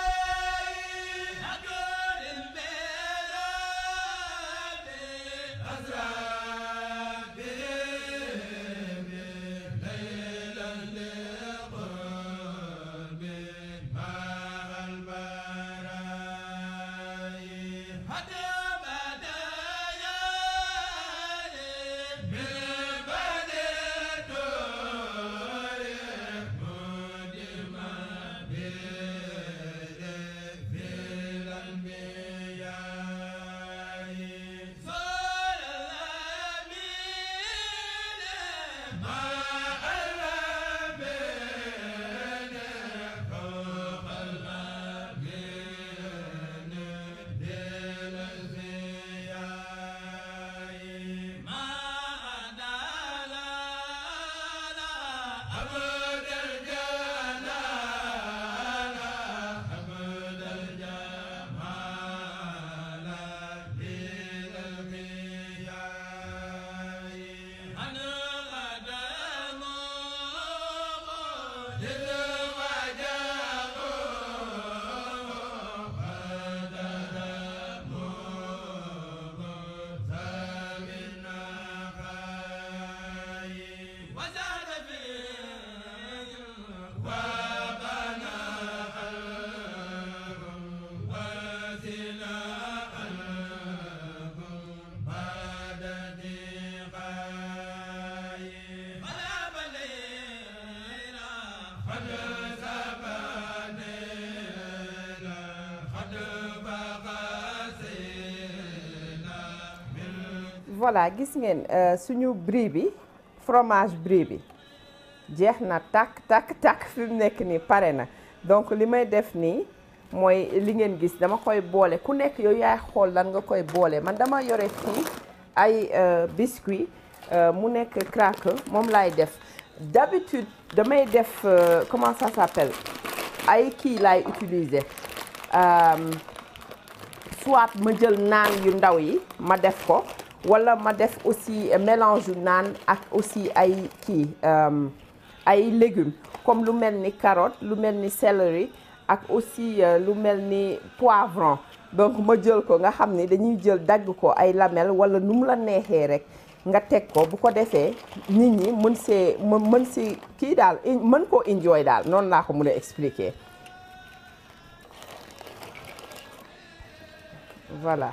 [SPEAKER 1] voilà gis ngeen suñu brie bi fromage brie bi jeex na takk takk takk fi mu nekk nii pare na donc li may def nii mooy li ngeen gis dama koy boole ku nekk yow yaay xool lan nga koy boole man dama yore fii ay biscuit mu nekk cracker moom laay def d'habitude damay def comment ça s'appelle ay kii laay utiliser soit ma jël naan yu ndaw yi ma def ko wala ma def aussi mélange yu naan ak aussi ay kii ay légumes comme lu mel ni carotte lu mel ni céleri ak aussi lu mel ni poivron donc ma jël ko nga xam ni dañuy jël dagg ko ay lamelles wala nu mu la neexee rek nga teg ko bu ko defee nit ñi mën see mën si kii daal mën koo enjoy daal noonu laa ko mën a expliquer voilà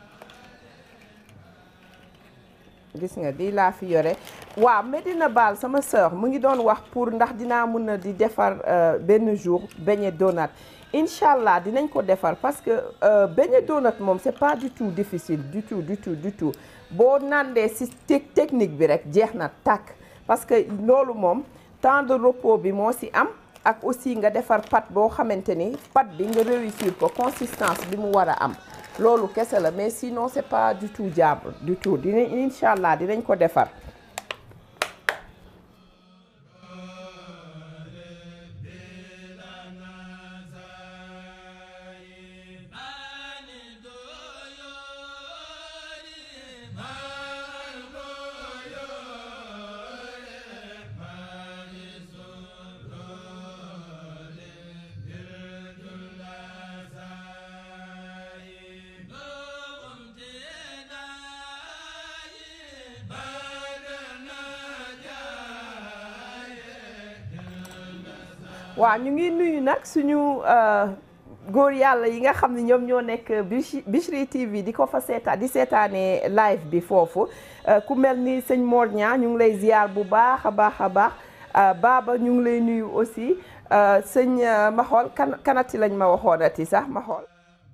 [SPEAKER 1] gis nga di laa fi yore waaw Medina Baal sama sœur mu ngi doon wax pour ndax dinaa mën a di defar benn jour beignet donut incha allah dinañ ko defar parce que beignet donut moom c'est pas du tout difficile du tout du tout du tout boo nandee si technique bi rek jeex na tàkk parce que loolu moom temps de repos bi moo si am ak aussi nga defar pâte boo xamante ni pâte bi nga réussir ko consistance bi mu war a am loolu kese la mais sinon c'est pas du tout jaable du tout dinañ incha allah dinañ ko defar waaw ñu ngi nuyu nag suñu góor yàlla yi nga xam ne ñoom ñoo nekk Bichri TV di ko fa seetaan di seetaanee live bi foofu ku mel ni sëñ Mor Niang ñu ngi lay ziar bu baax a baax a baax Baba ñu ngi lay nuyu aussi sëñ ma xool kan kanati lañ ma waxoonati sax ma xool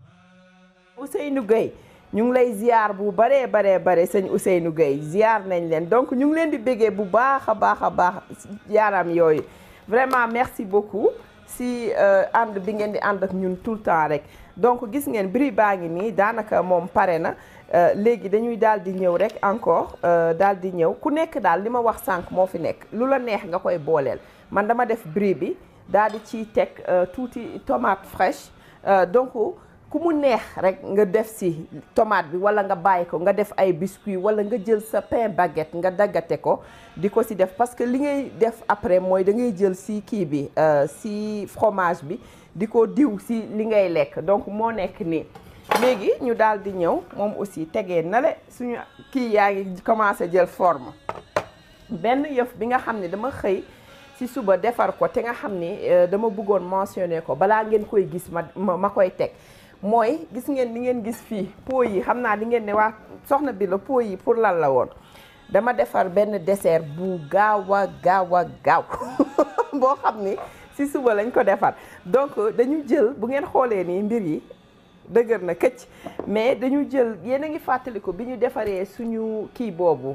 [SPEAKER 1] Ousseynou Gueye ñu ngi lay ziar bu baree baree bare sëñ Ousseynou Gueye ziar nañ leen donc ñu ngi leen di béggee bu baax a baax a baax yaaram yooyu vraiment merci beaucoup si ànd bi ngeen di ànd ak ñun tout le temps rek donc gis ngeen brie baa ngi nii daanaka moom pare na léegi dañuy daal di ñëw rek encore daal di ñëw ku nekk daal li ma wax sànq moo fi nekk lu la neex nga koy booleel man dama def brie bi daal di ciy teg tuuti tomate fraîche donc ku mu neex rek nga def si tomate bi wala nga bàyyi ko nga def ay biscuits wala nga jël sa pain baguette nga daggate ko di ko si def parce que li ngay def après mooy da ngay jël si kii bi si fromage bi di ko diw si li ngay lekk donc moo nekk nii léegi ñu daal di ñëw moom aussi tegee na le suñu kii yaa ngi commencé jël forme benn yëf bi nga xam ne dama xëy ci suba defar ko te nga xam ni dama bëggoon mentionner ko balaa ngeen koy gis ma ma koy teg mooy gis ngeen li ngeen gis fii pot yi xam naa di ngeen ne waa soxna bi la pot yi pour lan la woon dama defar benn dessert bu gaaw a gaaw a gaaw boo xam ni ci suba lañ ko defar donc dañu jël bu ngeen xoolee nii mbir yi dëgër na këcc mais dañu jël yéen a ngi fàttaliku bi ñu defaree suñu kii boobu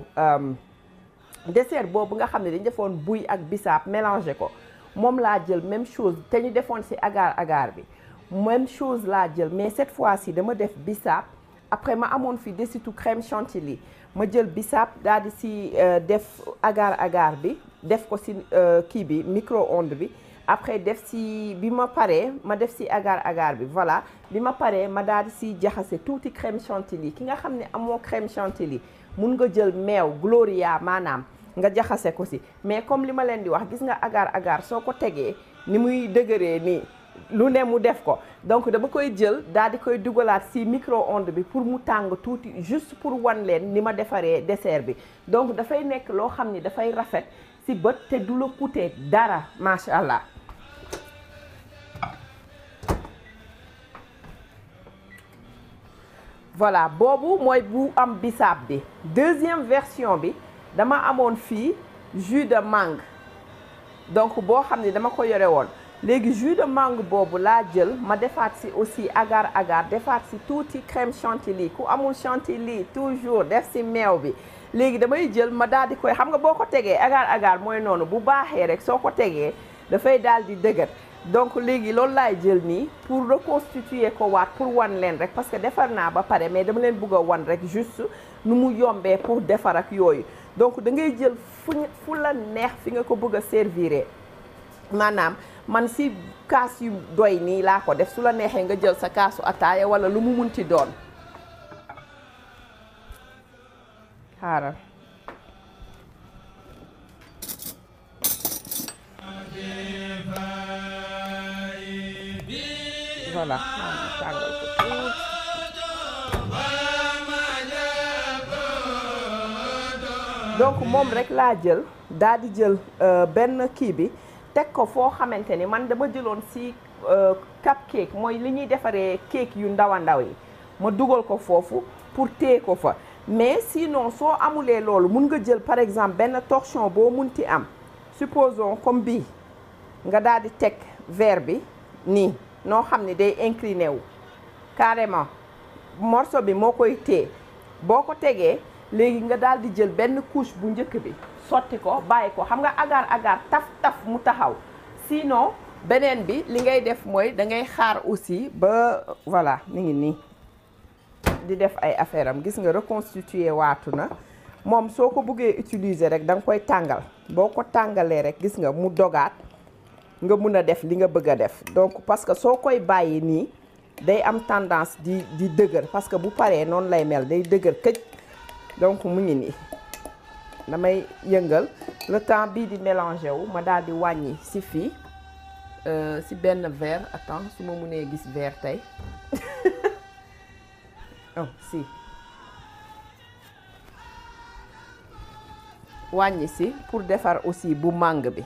[SPEAKER 1] dessert boobu nga xam ne dañu defoon buy ak bisaab mélangé ko moom laa jël même chose te ñu defoon ci agar agar bi même chose laa jël mais cette fois-ci dama def bisaab après ma amoon fi desitu crème chantilly ma jël bisaab daal di ci def agar agar bi def ko ci kii bi micro-ondes bi après def ci bi ma paree ma def ci agar agar bi voilà bi ma paree ma daal di ci jaxase tuuti crème chantilly ki nga xam ne amoo crème chantilly mun nga jël meew gloria maanaam nga jaxase ko si mais comme li ma leen di wax gis nga agar agar soo ko tegee ni muy dëgëree nii lu ne mu def ko donc dama koy jël daal di koy dugalaat si micro-ondes bi pour mu tàng tuuti juste pour wan leen ni ma defaree dessert bi donc dafay nekk loo xam ni dafay rafet si bët te du la coûter dara macha allah. voilà boobu mooy bu am bisaab bi deuxième version bi dama amoon fii jus de mangue donc boo xam ne dama ko yore woon léegi jus de mangue boobu laa jël ma defaat si aussi agar agar defaat si tuuti crème chantilly ku amul chantilly toujours def si meew bi léegi damay jël ma daal di koy xam nga boo ko tegee agar agar mooy noonu bu baaxee rek soo ko tegee dafay daal di dëgër donc léegi loolu laay jël nii pour reconstituer ko waat pour wan leen rek parce que defar naa ba pare mais dama leen bëgg a wan rek juste nu mu yombee pour defar ak yooyu donc da ngay jël fu fu la neex fi nga ko bëgg a servir maanaam man si kaas yu doy nii laa ko def su la neexee nga jël sa kaasu ataaya wala lu mu munti doon xaaral voilà tàngal ko tuuti donc moom rek laa jël daal di jël benn kii bi teg ko foo xamante ni man dama jëloon si cupcake mooy li ñuy defaree cake yu ndaw a ndaw yi ma dugal ko foofu pour téye ko fa mais sinon soo amulee loolu mun nga jël par exemple benn torchon boo munti am supposons comme bii nga daal di teg verre bi nii noo xam ne day incliné wu carrément morceau bi moo koy téye boo ko tegee léegi nga daal di jël benn couche bu njëkk bi sotti ko bàyyi ko xam nga agar agar taf taf mu taxaw sinon beneen bi li ngay def mooy da ngay xaar aussi ba voilà mi ngi nii di def ay affaire am gis nga reconstituer waatu na moom soo ko bëggee utiliser rek da nga koy tàngal boo ko tàngalee rek gis nga mu dogaat nga mun a def li nga bëgg a def donc parce que soo koy bàyyi nii day am tendance di di dëgër parce que bu paree noonu lay mel day dëgër këj donc mu ngi nii damay yëngal le temps bii di mélanger wu ma daal di wàññi si fii si benn verre attends su ma mënee gis verre tey oh si wàññi si pour defar aussi bu màng bi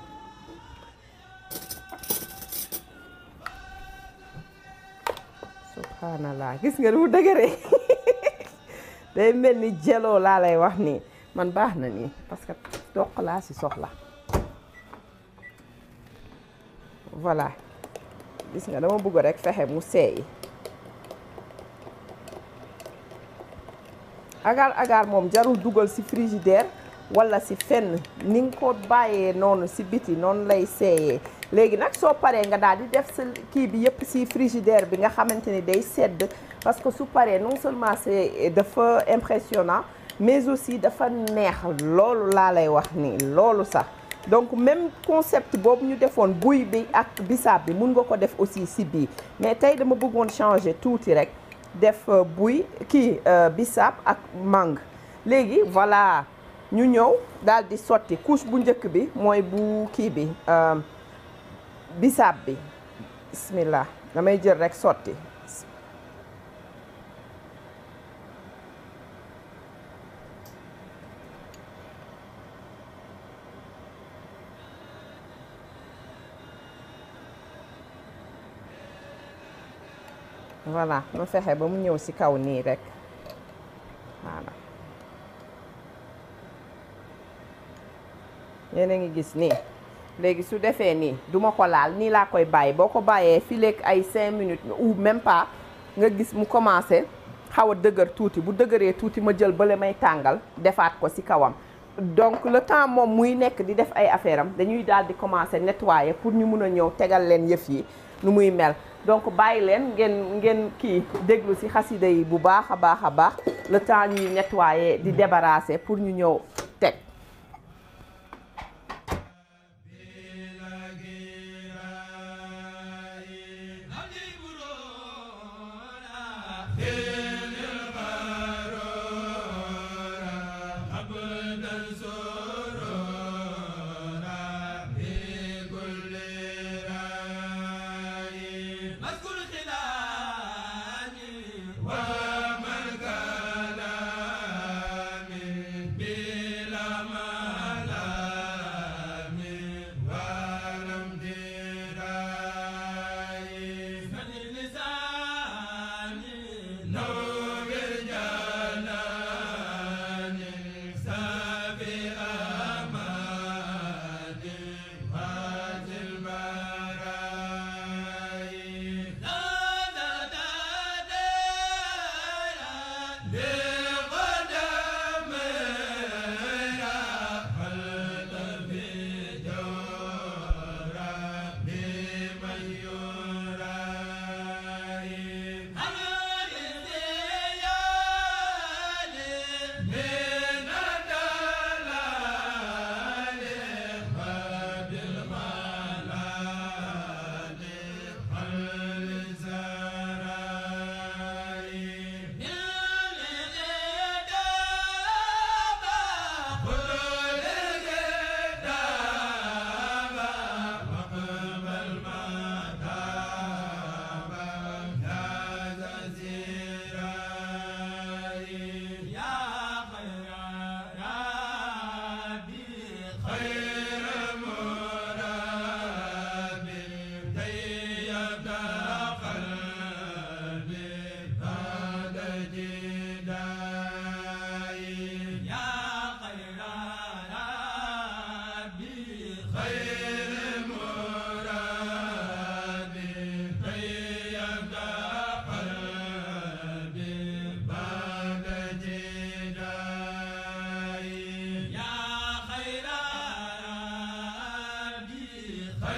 [SPEAKER 1] subhanallah gis nga nu mu dëgëree day mel ni jeloo laa lay wax nii man baax na nii parce que toq laa si soxla voilà gis nga dama bëgg rek fexe mu seey agar agar moom jarul dugal si frigidaire wala si fenn ni nga ko bàyyee noonu si biti noonu lay seeyee léegi nag soo paree nga daal di def sa kii bi yëpp si frigidaire bi nga xamante ni day sedd parce que su paree non seulement c'est dafa impressionnant mais aussi dafa neex loolu laa lay wax nii loolu sax donc même concept boobu ñu defoon buy bi ak bisaab bi mun nga ko def aussi si bii mais tey dama bëggoon changer tuuti rek def buy kii bisaab ak mangue léegi voilà ñu ñëw daal di sotti couche bu njëkk bi mooy bu kii bi bisaab bi bismillah damay jël rek sotti voilà ma fexe ba mu ñëw ci kaw nii rek voilà yéen a ngi gis nii léegi su defee nii duma ko laal nii laa koy bàyyi boo ko bàyyee fii léegi ay cinq minutes ou même pas nga gis mu commencé xaw a dëgër tuuti bu dëgëree tuuti ma jël bale may tàngal defaat ko ci kawam donc le temps moom muy nekk di def ay affaire am dañuy daal di commencer nettoyer pour ñu mun a ñëw tegal leen yëf yi nu muy mel donc bàyyi leen ngeen ngeen kii déglu ci xasida yi bu baax a baax a baax le temps ñuy nettoyer di débarrasser pour ñu ñëw teg
[SPEAKER 2] أبدا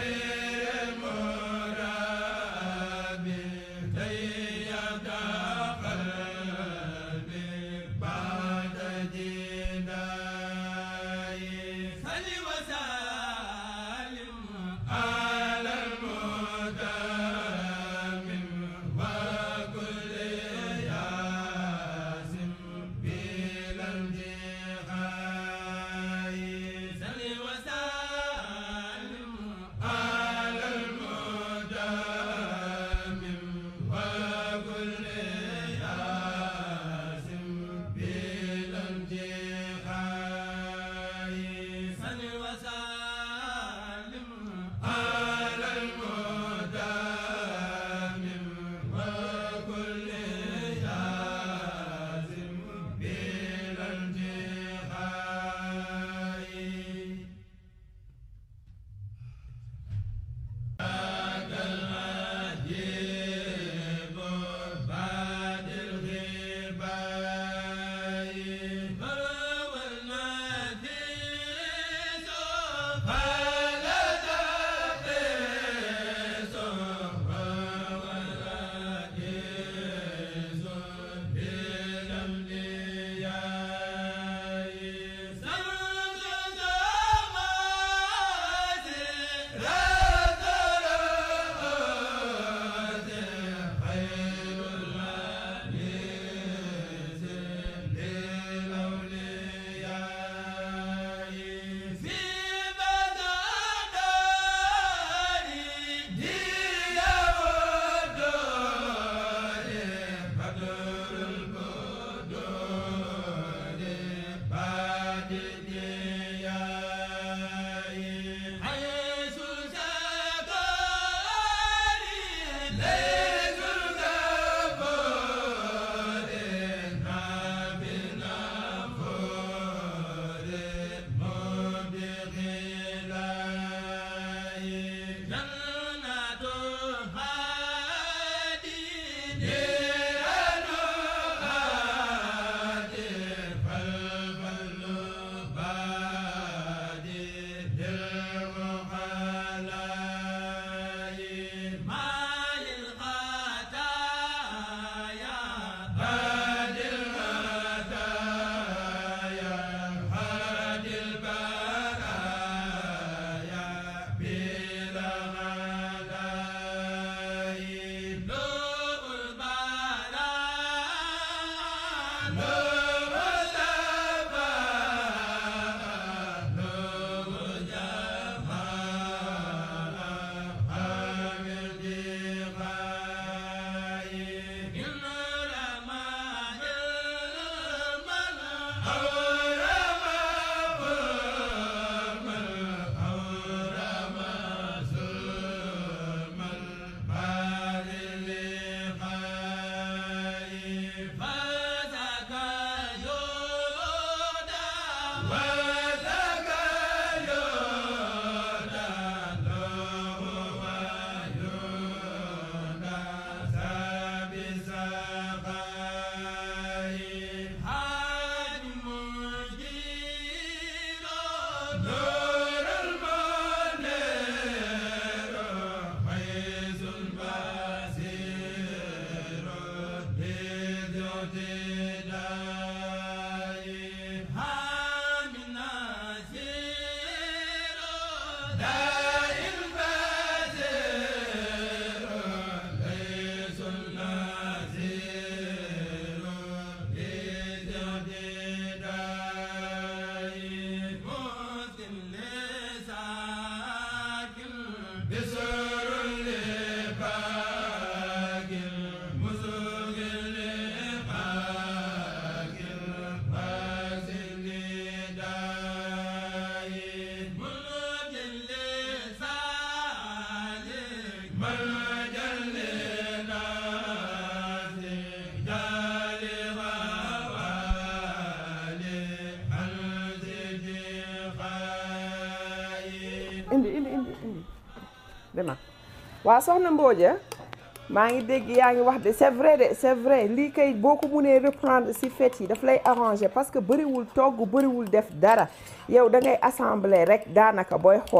[SPEAKER 1] indi indi indi indi dema waaw soxna Mbodja maa ngi dégg yaa ngi wax de c'est vrai de c'est vrai lii kay boo ko mënee reprendre ci fête yi daf lay arranger parce que bëriwul togg bëriwul def dara yow da ngay assembler rek daanaka booy xool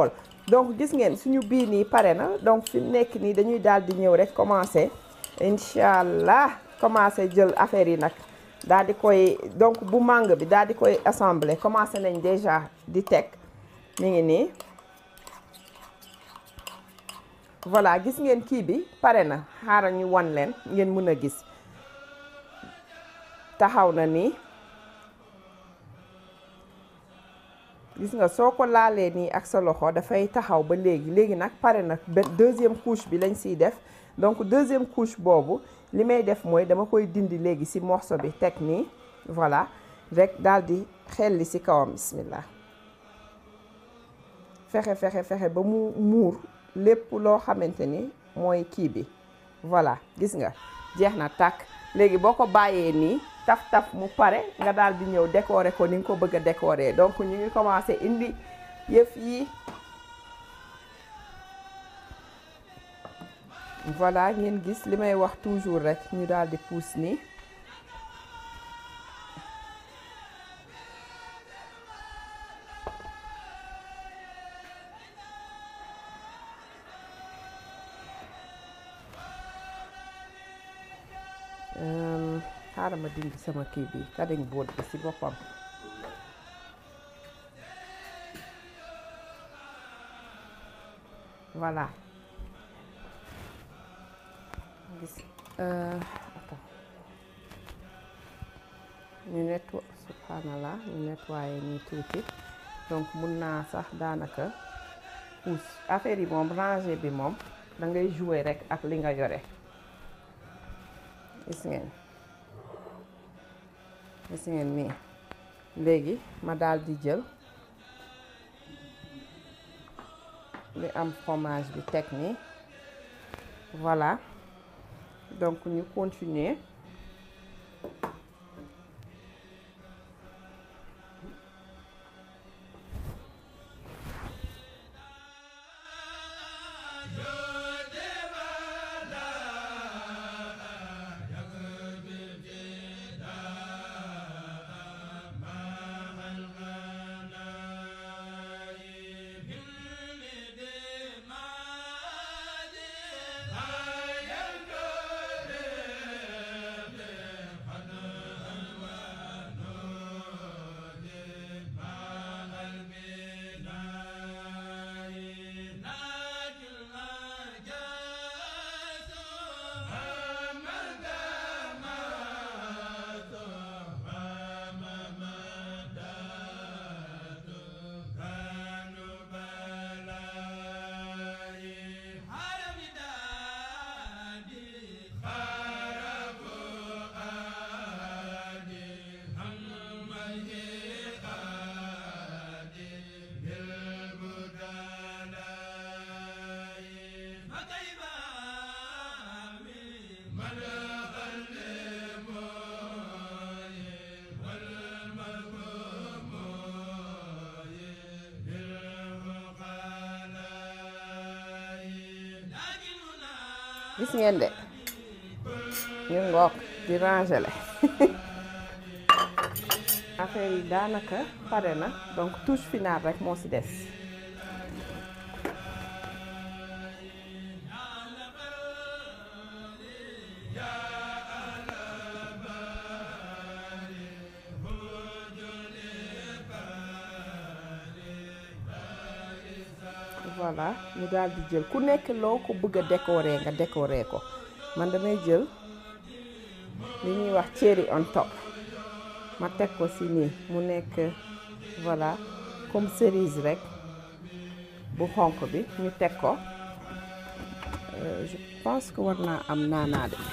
[SPEAKER 1] donc gis ngeen suñu bii nii pare na donc fi mu nekk nii dañuy daal di ñëw rek commencer incha allah commencer jël affaire yi nag daal di koy donc bu mangue bi daal di koy assembler commencer nañ déjà di teg mi ngi nii voilà gis ngeen kii bi pare na xaaral ñu wan leen ngeen mën a gis taxaw na nii gis nga soo ko laalee nii ak sa loxo dafay taxaw ba léegi léegi nag pare nag deuxième couche bi lañ siy def donc deuxième couche boobu li may def mooy dama koy dindi léegi si morceau bi teg nii voilà rek daal di xelli si kawam bismillah fexe fexe fexe ba mu muur lépp loo xamante ni mooy kii bi voilà gis nga jeex na tàkk léegi boo ko bàyyee nii taf taf mu pare nga daal di ñëw décorer ko ni nga ko bëgg a décorer donc ñu ngi commencé indi yëf yi voilà ngeen gis li may wax toujours rek ñu daal di pousse nii xaaral ma dindi sama kii bi kadiñ boot bi ci boppam voilà gis attends ñu netto subhanallah ñu nettoyé nii tuuti donc mun naa sax daanaka pousse affaire yi moom ranger bi moom da ngay jouer rek ak li nga yore gis ngeen gis ngeen nii léegi ma daal di jël li am fromage bi teg nii voilà donc ñu continuer gis ngeen de ñu ngoog di rangele affaire yi daanaka pare na donc touche finale rek moo ci des voilà ñu daal di jël ku nekk loo ko bëgg a décorer nga décorer ko man damay jël li ñuy wax cherry on top ma teg ko ci nii mu nekk voilà comme cerise rek bu xonq bi ñu teg ko je pense que war naa am naanaa de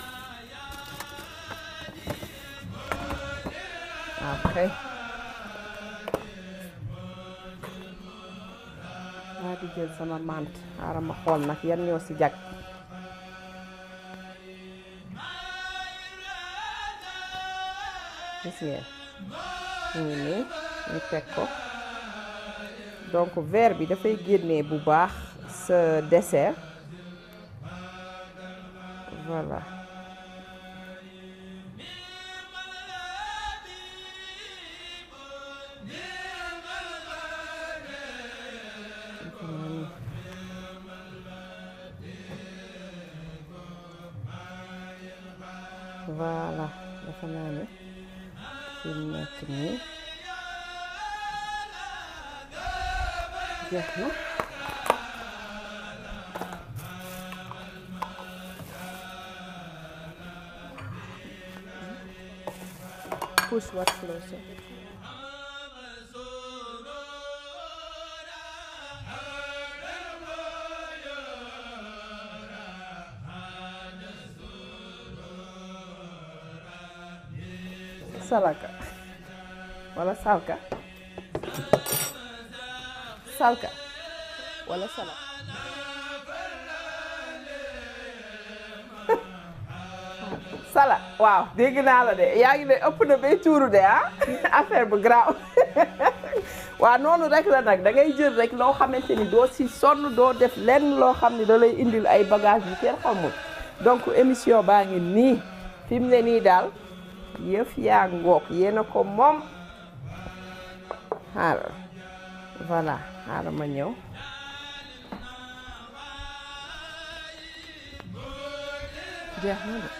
[SPEAKER 1] après waa di jël sama mante xaaral ma xool nag yan ñoo ci jag gis ngeen mu ngi nii ñu teg ko donc verre bi dafay génnee bu baax sa dessert voilà voilà dafa naa ne fi mu nekk nii jeex na push what closer salaka wala salka salka wala salaka sala waaw dégg naa la de yaa ngi ne ëpp na bay tuuru de ah affaire bu grave waaw noonu rek la nag da ngay jël rek loo xamante ni doo si sonn doo def lenn loo xam ne da lay indil ay bagage yu kenn xamul donc émission baa ngi nii fi mu ne nii daal yëf yaa ngoog yéen a ko moom xaaral voilà xaaral ma ñëw jeex na de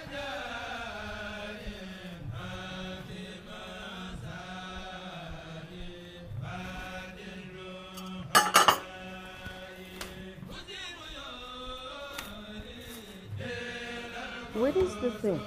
[SPEAKER 1] What is the thing?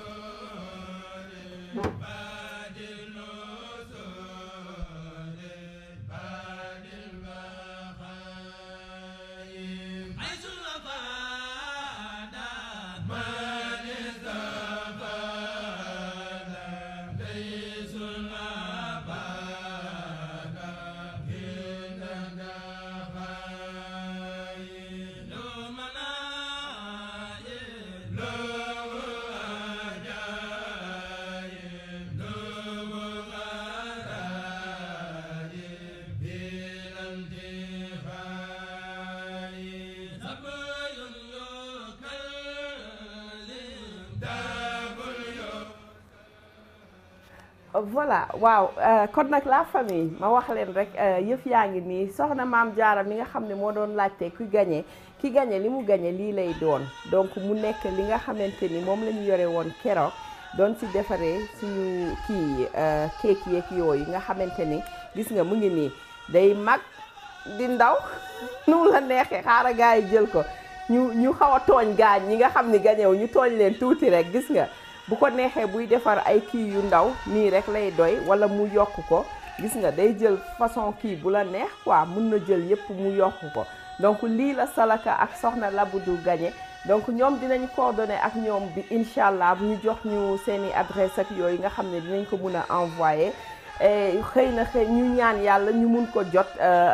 [SPEAKER 1] voilà waaw kon nag la famille ma wax leen rek yëf yaa ngi nii soxna maam jaara mi nga xam ne moo doon laajte ku gagné ki gagné li mu gagné lii lay doon donc mu nekk li nga xamante ni moom la ñu yore woon keroog doon ci defaree suñu kii keek yeeg yooyu nga xamante ni gis nga mu ngi nii day mag di ndaw nu mu la neexee xaara gaa yi jël ko ñu ñu xaw a tooñ gaañ ñi nga xam ni gagné wu ñu tooñ leen tuuti rek gis nga bu ko neexee buy defar ay kii yu ndaw nii rek lay doy wala mu yokk ko gis nga day jël façon kii bu la neex quoi mun na jël yépp mu yokk ko donc lii la Salaka ak Soxna Labdou gagné donc ñoom dinañ coordonné ak ñoom bi incha allah bu ñu jox ñu seeni adresse ak yooyu nga xam ne dinañ ko mun a envoyé xëy na xëy ñu ñaan yàlla ñu mun ko jot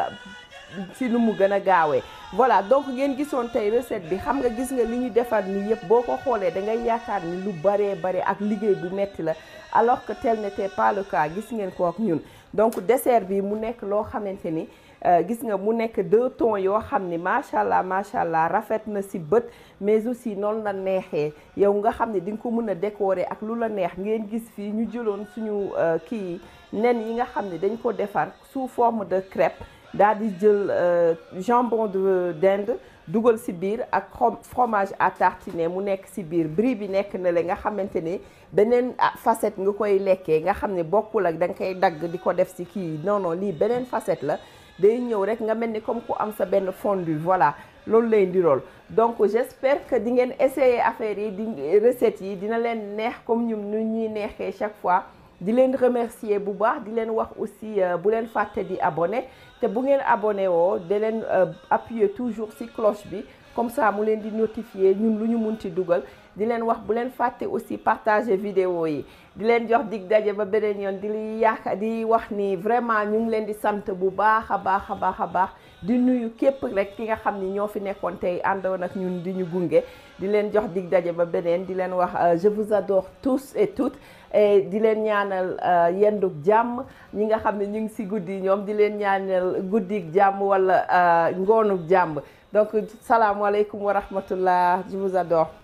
[SPEAKER 1] ci nu mu gën a gaawee voilà donc ngeen gisoon tey recette bi xam nga gis nga li ñu defar ni yëpp boo ko xoolee da ngay yaakaar ni lu baree bare ak liggéey bu metti la alors que tel n'était pas le cas gis ngeen ko ak ñun donc dessert bi mu nekk loo xamante ni gis nga mu nekk deux tons yoo xam ni macha allah macha allah rafet na si bët mais aussi noonu la neexee yow nga xam ne di nga ko mën a décorer ak lu la neex ngeen gis fii ñu jëloon suñu kii nen yi nga xam ne dañ ko defar sous forme de crêpe daal di jël jambon de d'Inde dugal si biir ak fromage à tartiner mu nekk si biir brie bi nekk na le nga xamante ni beneen facette nga koy lekkee nga xam ne bokkul ak da nga koy dagg di ko def si kii non non lii beneen facette la day ñëw rek nga mel ni comme ku am sa benn fondu voilà loolu lay ndirool donc j'espère que di ngeen essayer affaire yi di recettes yi dina leen neex comme ñun nu ñuy neexee chaque fois di leen remercier bu baax di leen wax aussi bu leen fàtte di abonné te bu ngeen abonné woo da leen appuyer toujours ci cloche bi comme ça mu leen di notifier ñun lu ñu munti dugal di leen wax bu leen fàtte aussi partager vidéo yi di leen jox dig daje ba beneen yoon di li yaaka di wax ni vraiment ñu ngi leen di sant bu baax a baax a baax a baax di nuyu képp rek ki nga xam ni ñoo fi nekkoon tey àndoon ak ñun di ñu gunge di leen jox dig daje ba beneen di leen wax je vous adore tous et toutes et di leen ñaanal yendug jàmm ñi nga xam ne ñu ngi ci guddi ñoom di leen ñaanal guddig jàmm walla ngoonug jàmm donc salaamaaleykum wa rahmatullah je vous adore